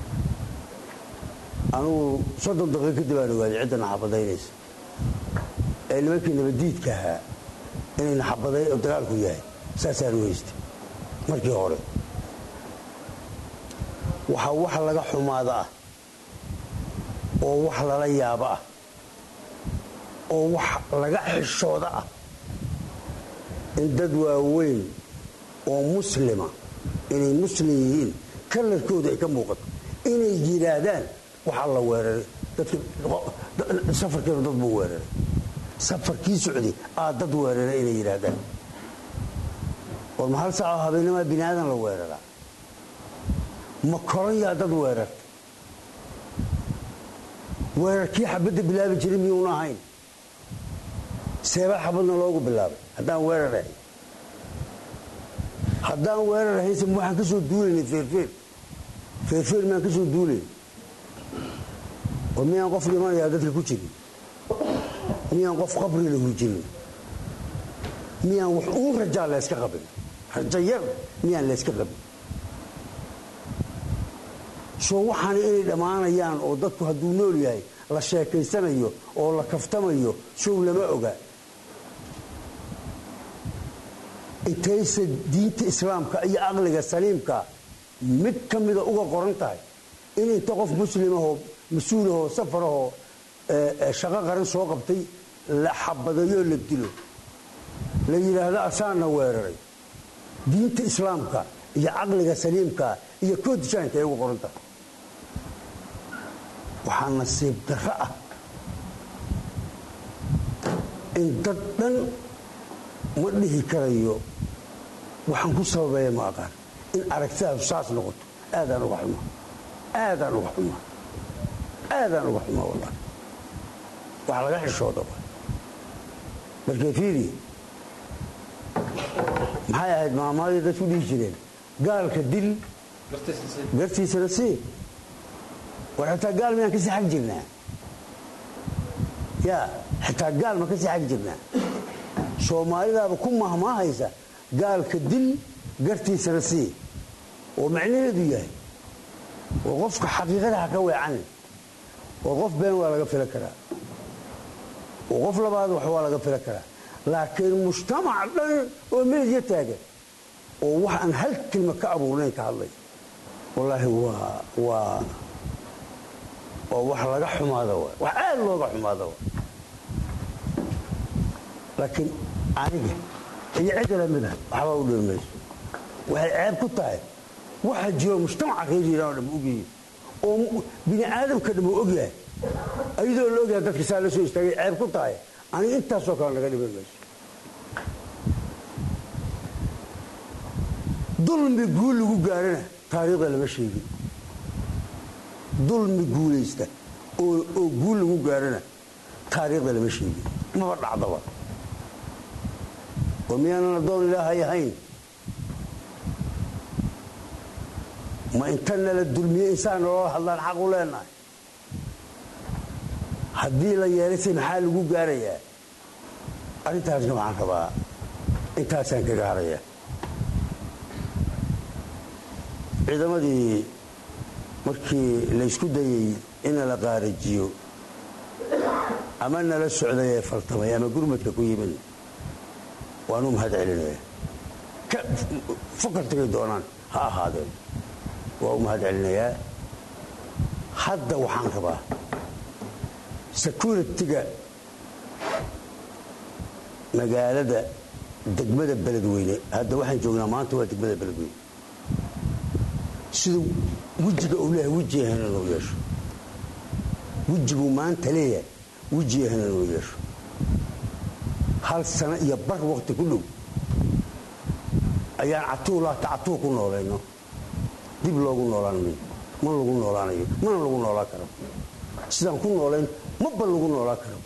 anugu soddon daqiiq kadib aan ogaaday cidda naxabadaynaysa ee nimankii nabaddiidka ahaa inay naxabaday oo dagaalku yahay saasaan u haystay markii hore waxa wax laga xumaada ah oo wax lala yaabo ah oo wax laga xishooda ah in dad waaweyn oo muslima inay muslim yihiin kalarkooda ay ka muuqato inay yidhaahdaan waxaa la weeraray safarkeenu dad buu weeraray safarkii socday aa dad weeraray inay yidhaahdaan war ma hal saacoo habeennimaa bini aadan la weeraraa ma koran yaa dad weerarta weerarkii xabadda bilaabi jiray miyuuna ahayn seebaa xabadna loogu bilaabay haddaan weerar ahayn haddaan weerar ahaynse waxaan ka soo duulaynay feerfeer feerfeer miyaan ka soo duulayn oo miyaan qof dhimanayaa dadka ku jirin miyaan qof qabri lahu jirin miyaan wax uun rajaa layska qabin rajo yar miyaan layska qabin soo waxaana inay dhammaanayaan oo dadku hadduu nool yahay la sheekaysanayo oo la kaftamayo sow lama oga intayse diinta islaamka iyo aqliga saliimka mid ka mida uga qoran tahay in inta qof muslimahoo mas-uulahoo safarahoo shaqo qaran soo qabtay la xabadayoo la dilo la yidhaahdo asaana weeraray diinta islaamka iyo caqliga saliimka iyo koodishaanka ay uga qoran tahay waxaa nasiib darro ah in dad dhan ma dhihi karayo waxaan ku sababeeya ma aqaan in aragtidaadu saas noqoto aadaan uga xumaa aadaan uga xumaa aadaan uga xumaa wallahi wax laga xishooda markay fiiri maxay ahayd maamaadii dadku dhihi jireen gaalka dil gartiisana sii war xitaa gaal miyaan kasii xag jirnaa ya xitaa gaal ma kasii xag jirnaa soomaalidaaba ku mahmaahaysa gaalka dil gartiisana sii oo macnaheedu yahay oo qofka xaqiiqada ha ka weecanin oo qof been waa laga filan karaa oo qof labaad wax waa laga filan karaa laakiin mujtamac dhan oo meedya taagan oo wax aan hal kelma ka abuurnayn ka hadlay wallaahi waa waa waa wax laga xumaada wa wax aad looga xumaada wa laakiin aniga iyo cidda lamid ah waxbaa u dhiri mayso waxay ceeb ku tahay waxa jiro mujtamaca reer iiraan oo dham ogyihiin oo bini aadamka dham uu ogyahay ayadoo la ogyahay dadka saa la soo istaagay ceeb ku tahay aniga intaasoo kale naga dhiban mayso dulmi guul lagu gaarana taariikhda lama sheegin dulmi guulaysta oo guul lagu gaarana taariikhda lama sheegin maba dhacdaba oo miyaanan addoon ilaahay ahayn ma inta nala dulmiye insaan nolola hadlaan xaq u leenahay haddii la yeelayse maxaa lagu gaarayaa arrintaasna waxaan rabaa intaasaan kaga haraya ciidamadii markii laysku dayey in la qaarajiyo ama nala socday ee faltamay ama gurmadka ku yimid waanu mahad celinaya fakar tagay doonaan ha ahaadeen waa u mahad celinayaa hadda waxaan rabaa securitiga magaalada degmada beledweyne hadda waxaan joognaa maanta waa degmada beledweyne siduu wejiga uu leeyahay weji ahayn inuu yeesho wejiguu maanta leeyahay weji ahayn inuu yeesho hal sano iyo bar waqti ku dhow ayaan catuulaata catuul ku noolayno dib loogu noolaan mayo ma lagu noolaanayo mana lagu noolaan karo sidaan ku noolayn maba lagu noolaan karo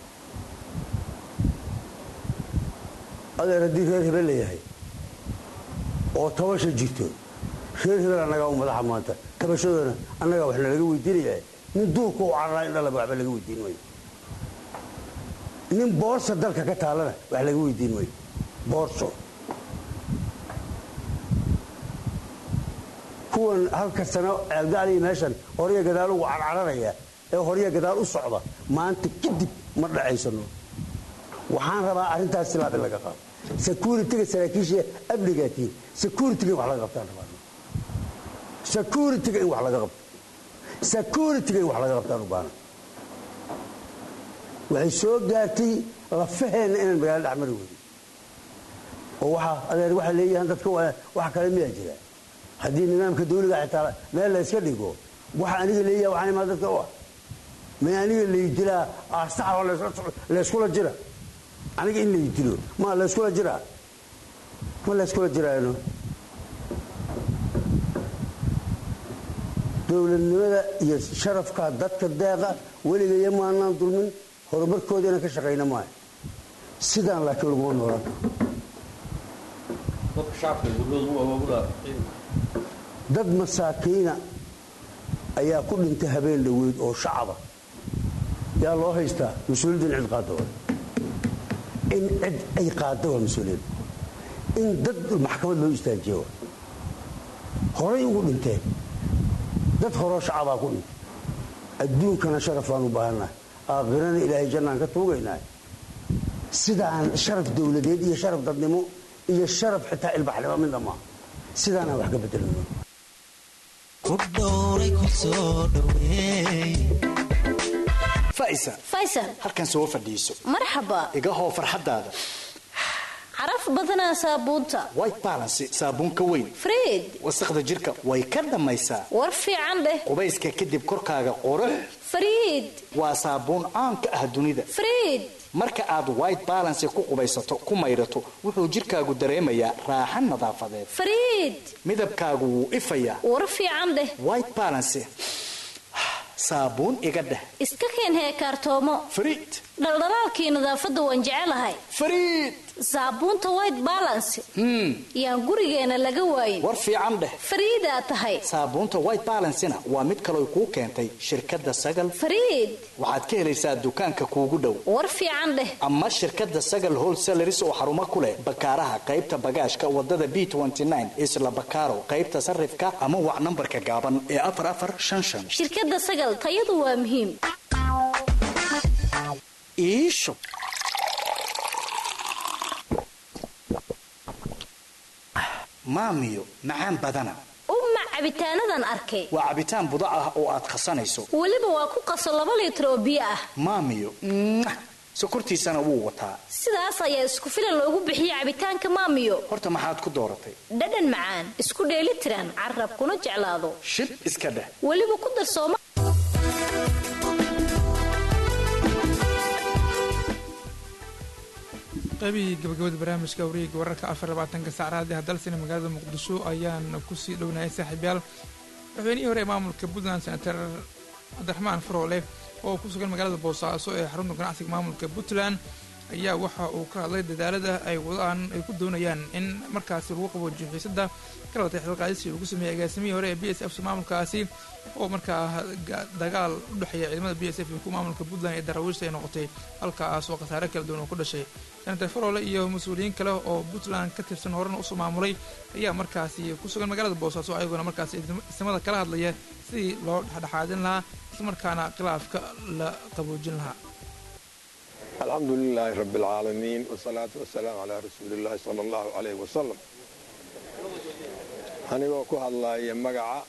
adeer haddii reer hebel layahay oo tabasha jirto reer hebel annagaa u madaxa maanta tabashadoona annagaa wax nalaga weydiinayaa nin duurka u cararaa in dhalaba waxba laga weydiin mayo nin boorsa dalka ka taalana wax laga weydiin mayo boorso kuwan halka sano ceelgaaliya meeshan horya gadaal ugu carcararaya ee horya gadaal u socda maanta kadib ma dhacaysano waxaan rabaa arrintaas silaab in laga qaado securitiga saraakiisha amnigaatiin securitiga wax laga qabtaan rabaa security-ga in wax laga qabto security-ga in wax laga qabtaan u baahna waxay soo gaartay lafaheenna inaan magaalo dhexmari weyno oo waxaa adeer waxay leeyahaan dadka wax kale miyaa jira haddii nidaamka dawliga xitaa meel la yska dhigo waxa aniga leeyaha waxaan imaa dadka u ah may aniga laydilaa aastaxoo layskula jira aniga in laydilo ma layskula jiraa ma layskula jiraano dowladnimada iyo sharafka dadka deeqa weligaya maanaan dulmin horumarkooda inaan ka shaqayna maayo sidaan laakiin laguma noolan dad masaakiina ayaa ku dhintay habeen dhoweyd oo shacaba yaa loo haystaa mas-uuliyadda in cid qaada waa in cid ay qaada waa mas-uuliyadda in dad maxkamad loo istaajiya waa horay ugu dhinteen dad horoo shacabaa ku dhintay adduunkana sharaf baan u baahannahay aakhirana ilaahay jannaan ka tuugaynahay sidaan sharaf dowladeed iyo sharaf dadnimo iyo sharaf xitaa ilbaxnimo midna maaha sidaanaan wax ka bedelino faysal halkan soo fadhiiso marxaba iga hoo farxaddaada caraf badanaa saabuunta white balance saabuun ka weyn friid wasaqda jirka way ka dhammaysaa war fiican dheh qubayska kadib korkaaga qurux friid waa saabuun caan ka ah dunida friid marka aad white balance ku qubaysato ku maydhato wuxuu jirkaagu dareemayaa raaxan nadaafadeed friid midabkaagu wuu ifayaa war fiican dheh white balance saabuun iga dheh iska keen heekaartoomo friid dhaldhalaalkii nadaafadda waan jecelahay friid saabuunta white balance yaan gurigeena laga waayin war fiican dheh fariidaa tahay saabuunta white balancena waa mid kaloo kuu keentay shirkadda sagal fariid waxaad ka helaysaa dukaanka kuugu dhow war fiican dheh ama shirkadda sagal wholesalaris oo xarumo ku leh bakaaraha qaybta bagaashka wadada b isla bakaaro qaybta sarifka ama wac nambarka gaaban ee afar afar shan shan shirkadda sagal tayadu waa muhiim iisho maamiyo macaan badana uma cabitaanadan arkay waa cabitaan budac ah oo aad khasanayso weliba waa ku qaso laba liitar oo biyo ah maamiyo sokortiisana wuu wataa sidaas ayaa isku filan loogu bixiye cabitaanka maamiyo horta maxaad ku dooratay dhadhan macaan isku dheeli tiran carab kuna jeclaado shib iska dheh weliba ku darsooma qaybihii gabagabada barnaamijka wareega wararka afar labaatanka saacraad ee dalsina magaalada muqdisho ayaan kusii dhownayay saaxiibyaal madaxweynihii hore ee maamulka puntland senator cabdiraxmaan faroole oo ku sugan magaalada boosaaso ee xarunta ganacsiga maamulka puntland ayaa waxa uu ka hadlay dadaalada ay wadaan ay ku doonayaan in markaasi lagu qaboojiyo xiisada ka labatay xilqaadisii lagu sameeyey agaasimihii hore ee b s f maamulkaasi oo markaa dagaal u dhexeeya ciidamada b s f iyo kuwa maamulka puntland ee daraawiishta ay noqotay halkaas oo khasaare kala duwan oo ku dhashay senator faroole iyo mas-uuliyiin kale oo puntland ka tirsan horena usoo maamulay ayaa markaasi ku sugan magaalada boosaaso ayagoona markaasi isnimada kala hadlaya sidii loo dhexdhexaadin lahaa islamarkaana khilaafka la qaboojin lahaa alxamdu lilaahi rabi اlcaalamiin wsalaatu wasalaamu calaa rasuuli illaahi sala allahu calayh wasalam anigoo ku hadlaaya magaca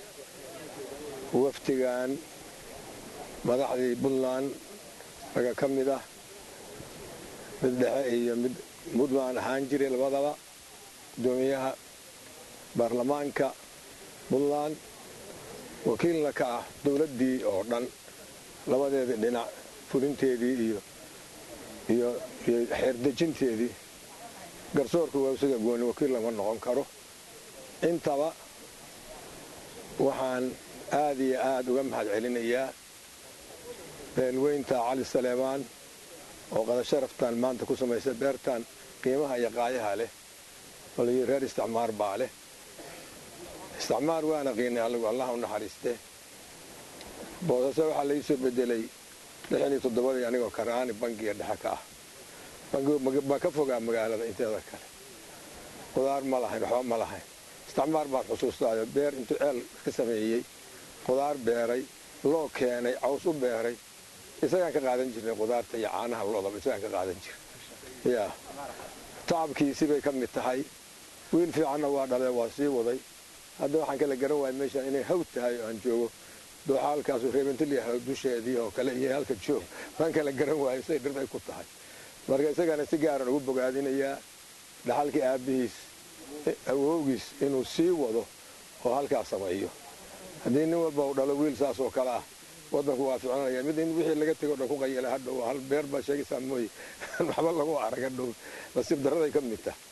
wafdigan madaxdii puntland raga ka mid ah mid dhexe iyo mid puntland ahaan jiray labadaba gudoomiyaha baarlamaanka puntland wakiilna ka ah dowladdii oo dhan labadeedii dhinac fulinteedii iyo iyo xeerdejinteedii garsoorka waa isaga gooni wakiil lama noqon karo intaba waxaan aad iyo aad uga mahad celinayaa beelweynta cali saleemaan oo qadasharaftan maanta ku samaysa beertan qiimaha iyo qaayaha leh oo layii reer isticmaar baa leh isticmaar waana qiinay allagu allah u naxariistee boosase waxaa laii bedelay lixan iyo toddobadii anigoo karaani bangiga dhexe ka ah baa ka fogaa magaalada inteeda kale qudaar ma lahayn waxba ma lahayn isticmaar baan xusuustaayo beer intuu ceel ka sameeyey qudaar beeray loo keenay caws u beeray isagaan ka qaadan jirnay qudaarta iyo caanaha loodaba isagaan ka qaadan jirnay yaa tacabkiisi bay ka mid tahay wiil fiicanna waa dhalee waa sii waday hadda waxaan kala garan waaya meeshaan inay hawd tahay oo aan joogo dooxa halkaasu reebantaliyaha dusheedii oo kale iyo halka joog waan kala garan waayo siday dhirbay ku tahay marka isagana si gaaran ugu bogaadinayaa dhaxalkii aabbihiis awowgiis inuu sii wado oo halkaas sameeyo haddii nin walba uu dhalo wiil saas oo kale ah waddanku waa ficlanaya mid in wixii laga tego dhan ku qayala hadhow hal beer baa sheegaysaa mooye waxba lagu arag hadhow nasiib darraday ka mid tah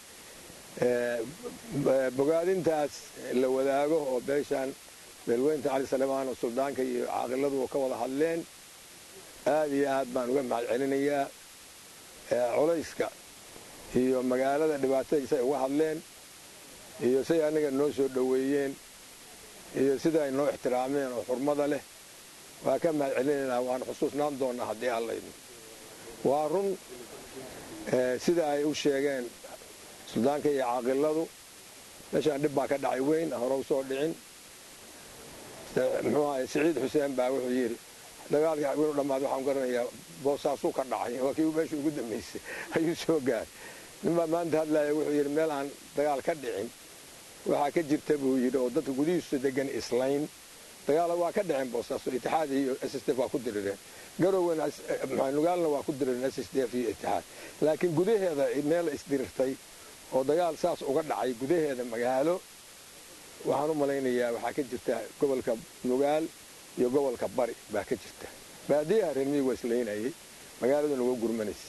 bogaadintaas la wadaago oo beeshaan beelweynta cali salemaan oo suldaanka iyo caaqiladu ka wada hadleen aad iyo aad baan uga mahad celinayaa colayska iyo magaalada dhibaatadiisa ay uga hadleen iyo siday aniga noo soo dhoweeyeen iyo sida ay noo ixtiraameen oo xurmada leh waa ka mahad celinaynaa waan xusuusnaan doonaa haddii allaydno waa run sida ay u sheegeen suldaanka iyo caaqiladu meeshaan dhib baa ka dhacay weyn hore u soo dhicin muxuu ahay siciid xuseen baa wuxuu yidhi dagaalkii winu dhammaad waxaan garanayaa boosaasuu ka dhacay waa kii meeshii ugu dambaysay ayuu soo gaaray ninbaa maanta hadlaaya wuxuu yidhi meel aan dagaal ka dhicin waxaa ka jirta buu yidhi oo dadka gudihiisu degan islayn dagaala waa ka dhaceen boosaaso itixaad iyo s s d f waa ku dirireen garowena nugaalna waa ku dirireen s s d f iyo itixaad laakiin gudaheeda meel isdirirtay oo dagaal saas uga dhacay gudaheeda magaalo waxaan u malaynayaa waxaa ka jirta gobolka nugaal iyo gobolka bari baa ka jirta baadiyaha reer miyiga waa islaynayay magaaladuna waa gurmanaysa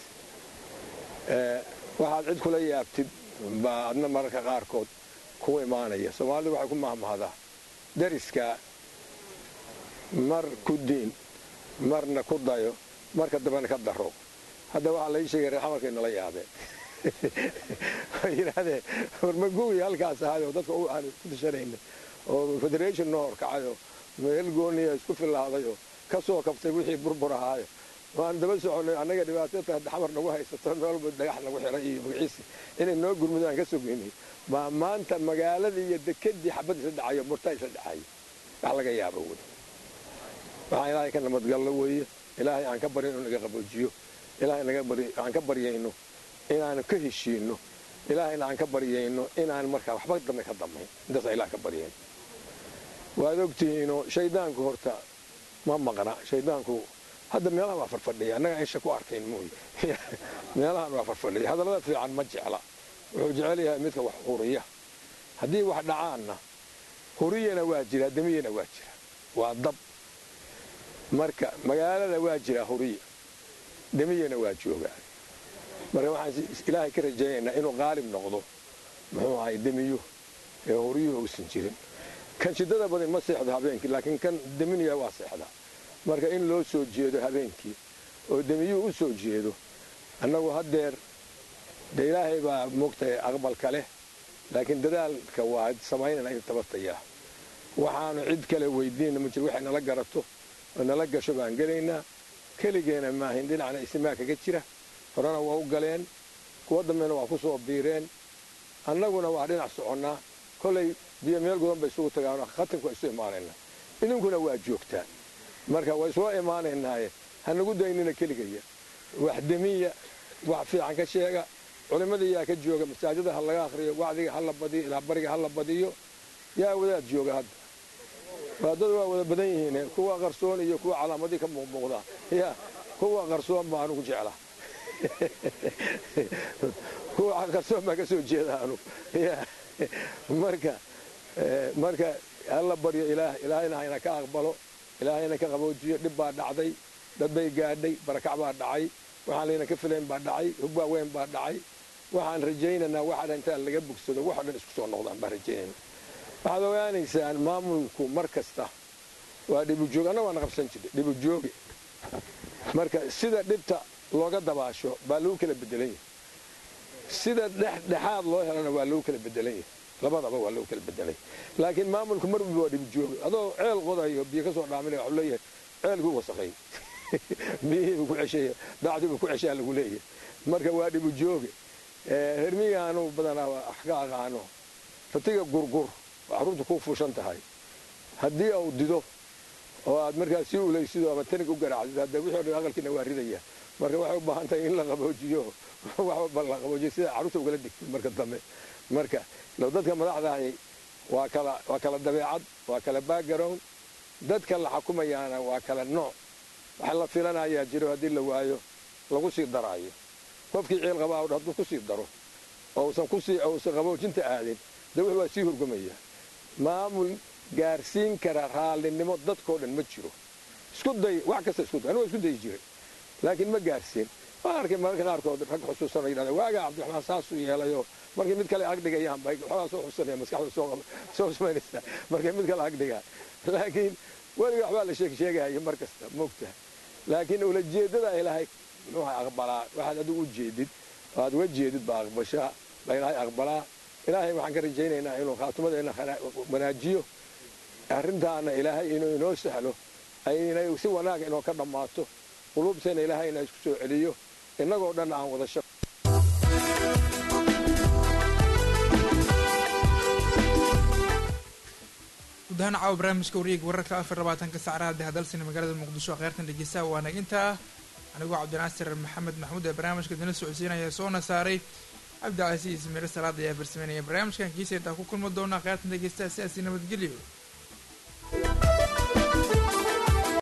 waxaad cid kula yaabtid baa adna mararka qaarkood ku imaanaya soomaalidu waxay ku mahmahdaa dariska mar ku diin marna ku dayo marka dambena ka daro hadda waxaa lai sheegay reer xamarkay nala yaabeen way yidhaahdeen warmaguwi halkaas ahaayoo dadka aan ku tashanayna oo federation noo horkacayoo meel gooniya isku filaadayoo ka soo kabtay wixii burbur ahaayo waan daba soconay annaga dhibaatata xamar nagu haysato meelba dhagax nagu xiray iyo magaciisi inay noo gurmudaan aan ka sogeynay baa maanta magaaladii iyo dekedii xabad isla dhacayo murtaa isla dhacayo wax laga yaabo wey waxaan ilaahay ka nabadgallo weeye ilaahay aan ka baryo inuu naga qaboojiyo ilaahay aan ka baryayno inaanu ka heshiino ilaahayna aan ka baryayno inaan markaa waxba dambe ka dambayn intaasa ilaah ka baryayno waad ogtihiinoo shaydaanku horta ma maqna shaydaanku hadda meelahan waa farfadhiya annaga insha ku arkayn mooye meelahan waa farfadhiya hadallada fiican ma jecla wuxuu jecel yahay midka wax huriya haddii wax dhacaanna huriyana waa jira demiyana waa jira waa dab marka magaalada waa jira huriya demiyana waa joogaa marka waxaan ilaahay ka rajaynaynaa inuu qaalib noqdo muxuu ahay demiyo ee horiyuhu uusan jirin kan shidada badan ma seexdo habeenkii laakiin kan deminaya waa seexdaa marka in loo soo jeedo habeenkii oo demiyuhu u soo jeedo annagu haddeer de ilaahay baa moogtahay aqbalka leh laakiin dadaalka waa samaynana in tabatayaa waxaanu cid kale weydiinna ma jiro waxay nala garato oo nala gasho baan gelaynaa keligeena maahin dhinacna isimaa kaga jira horena waa u galeen kuwa dambena waa ku soo biireen annaguna waa dhinac soconnaa kollay biyo meel gudan bay isugu tagaanoo khatanku waa isu imaanaynaa idinkuna waa joogtaan marka waa isula imaanaynaaye hanagu daynina keligaya wax demiya wax fiican ka sheega culimmadii yaa ka jooga masaajida ha laga akhriyo wacdiga ha la badiyo ilaa bariga ha la badiyo yaa wadaad jooga hadda waadad waa wada badan yihiin kuwa qarsoon iyo kuwa calaamadii ka muuqmuuqda ya kuwa qarsoon baa anugu jeclaa kuwa qarsoon baan ka soo jeeda anugu marka marka hala baryo ilaah ilaahayna hayna ka aqbalo ilaahayna ka qaboojiyo dhib baa dhacday dad bay gaadhay barakac baa dhacay waxaan layna ka filayn baa dhacay hub waaweyn baa dhacay waxaan rajaynaynaa waxa dhan intaan laga bogsado waxo dhan isku soo noqdaan baan rajaynayna waxaad ogaanaysaan maamulku mar kasta waa dhibujoog anna waana qabsan jirnay dhibujooge marka sida dhibta looga dabaasho baa lagu kala bedelan yahay sida dhexdhexaad loo helana waa lagu kala bedelan yahay labadaba waa lagu kala bedelay laakiin maamulku mar walba waa dhibujooge adoo ceel qodayo biyo ka soo dhaaminaya waxuu leeyahay ceelkuu wasaqay biyihiibuu ku cesheeya dacdiibuu ku ceshaa lagu leeyahay marka waa dhibujooge hermigaanu badanaa wax ka aqaano fatiga gurgur oo carruurta ku fuushan tahay haddii uu dido oo aad markaas sii ulaysido ama tanig u garaacdid hadda wixii o dhan aqalkiina waa ridaya marka waxay u baahan tahay in la qaboojiyo wax walba la qaboojiyo sida carruurta ugala digtid marka dambe marka low dadka madaxdahay waa kala waa kala dabeecad waa kala background dadka la xukumayaana waa kala nooc waxa la filanayaa jiro haddii la waayo lagu sii daraayo qofkii ciil qabaa hadduu ku sii daro oo usan kusii uusan qaboojinta aadin de wux waa sii hurgumaya maamul gaarsiin kara raallinimo dadkoo dhan ma jiro isku day wax kasta isku day anigu isku dayi jiray laakiin ma gaarsiin waan arkay mararka qaarkood rag xusuusanoo yidhahda waagaa cabdiraxmaan saasuu yeelayoo markay mid kale agdhigayaan bay waxoogaa soo xusanaya maskaxda soo samaynaysa markay mid kale agdhigaan laakiin weliga waxbaa la sheeg sheegaya mar kasta moogta laakiin ulajeeddada ilaahay muxuu aqbalaa waxaad adigu u jeedid aad uga jeedid baa aqbashaa baa ilaahay aqbalaa ilaahay waxaan ka rajaynaynaa inuu khaatumadeenna wanaajiyo arrintaana ilaahay inuu inoo sahlo inay si wanaaga inoo ka dhammaato quluubteena ilaahayna isku soo celiyo innagoo dhan aan wada shaq gudahaan caawa barnaamijka wareega wararka afar labaatanka sacraha dahadalsina magaalada muqdisho kheyrtan dhegeystaha waa nagintaa anigoo cabdinaasir maxamed maxmuud ee barnaamijka dana socodsiinaya soona saaray cabdicasiis miro salaad ayaa farsameynaya barnaamijkan kiisa intaa ku kulmi doonaa kheyrtan dhegeystaha sidaasi nabadgelyo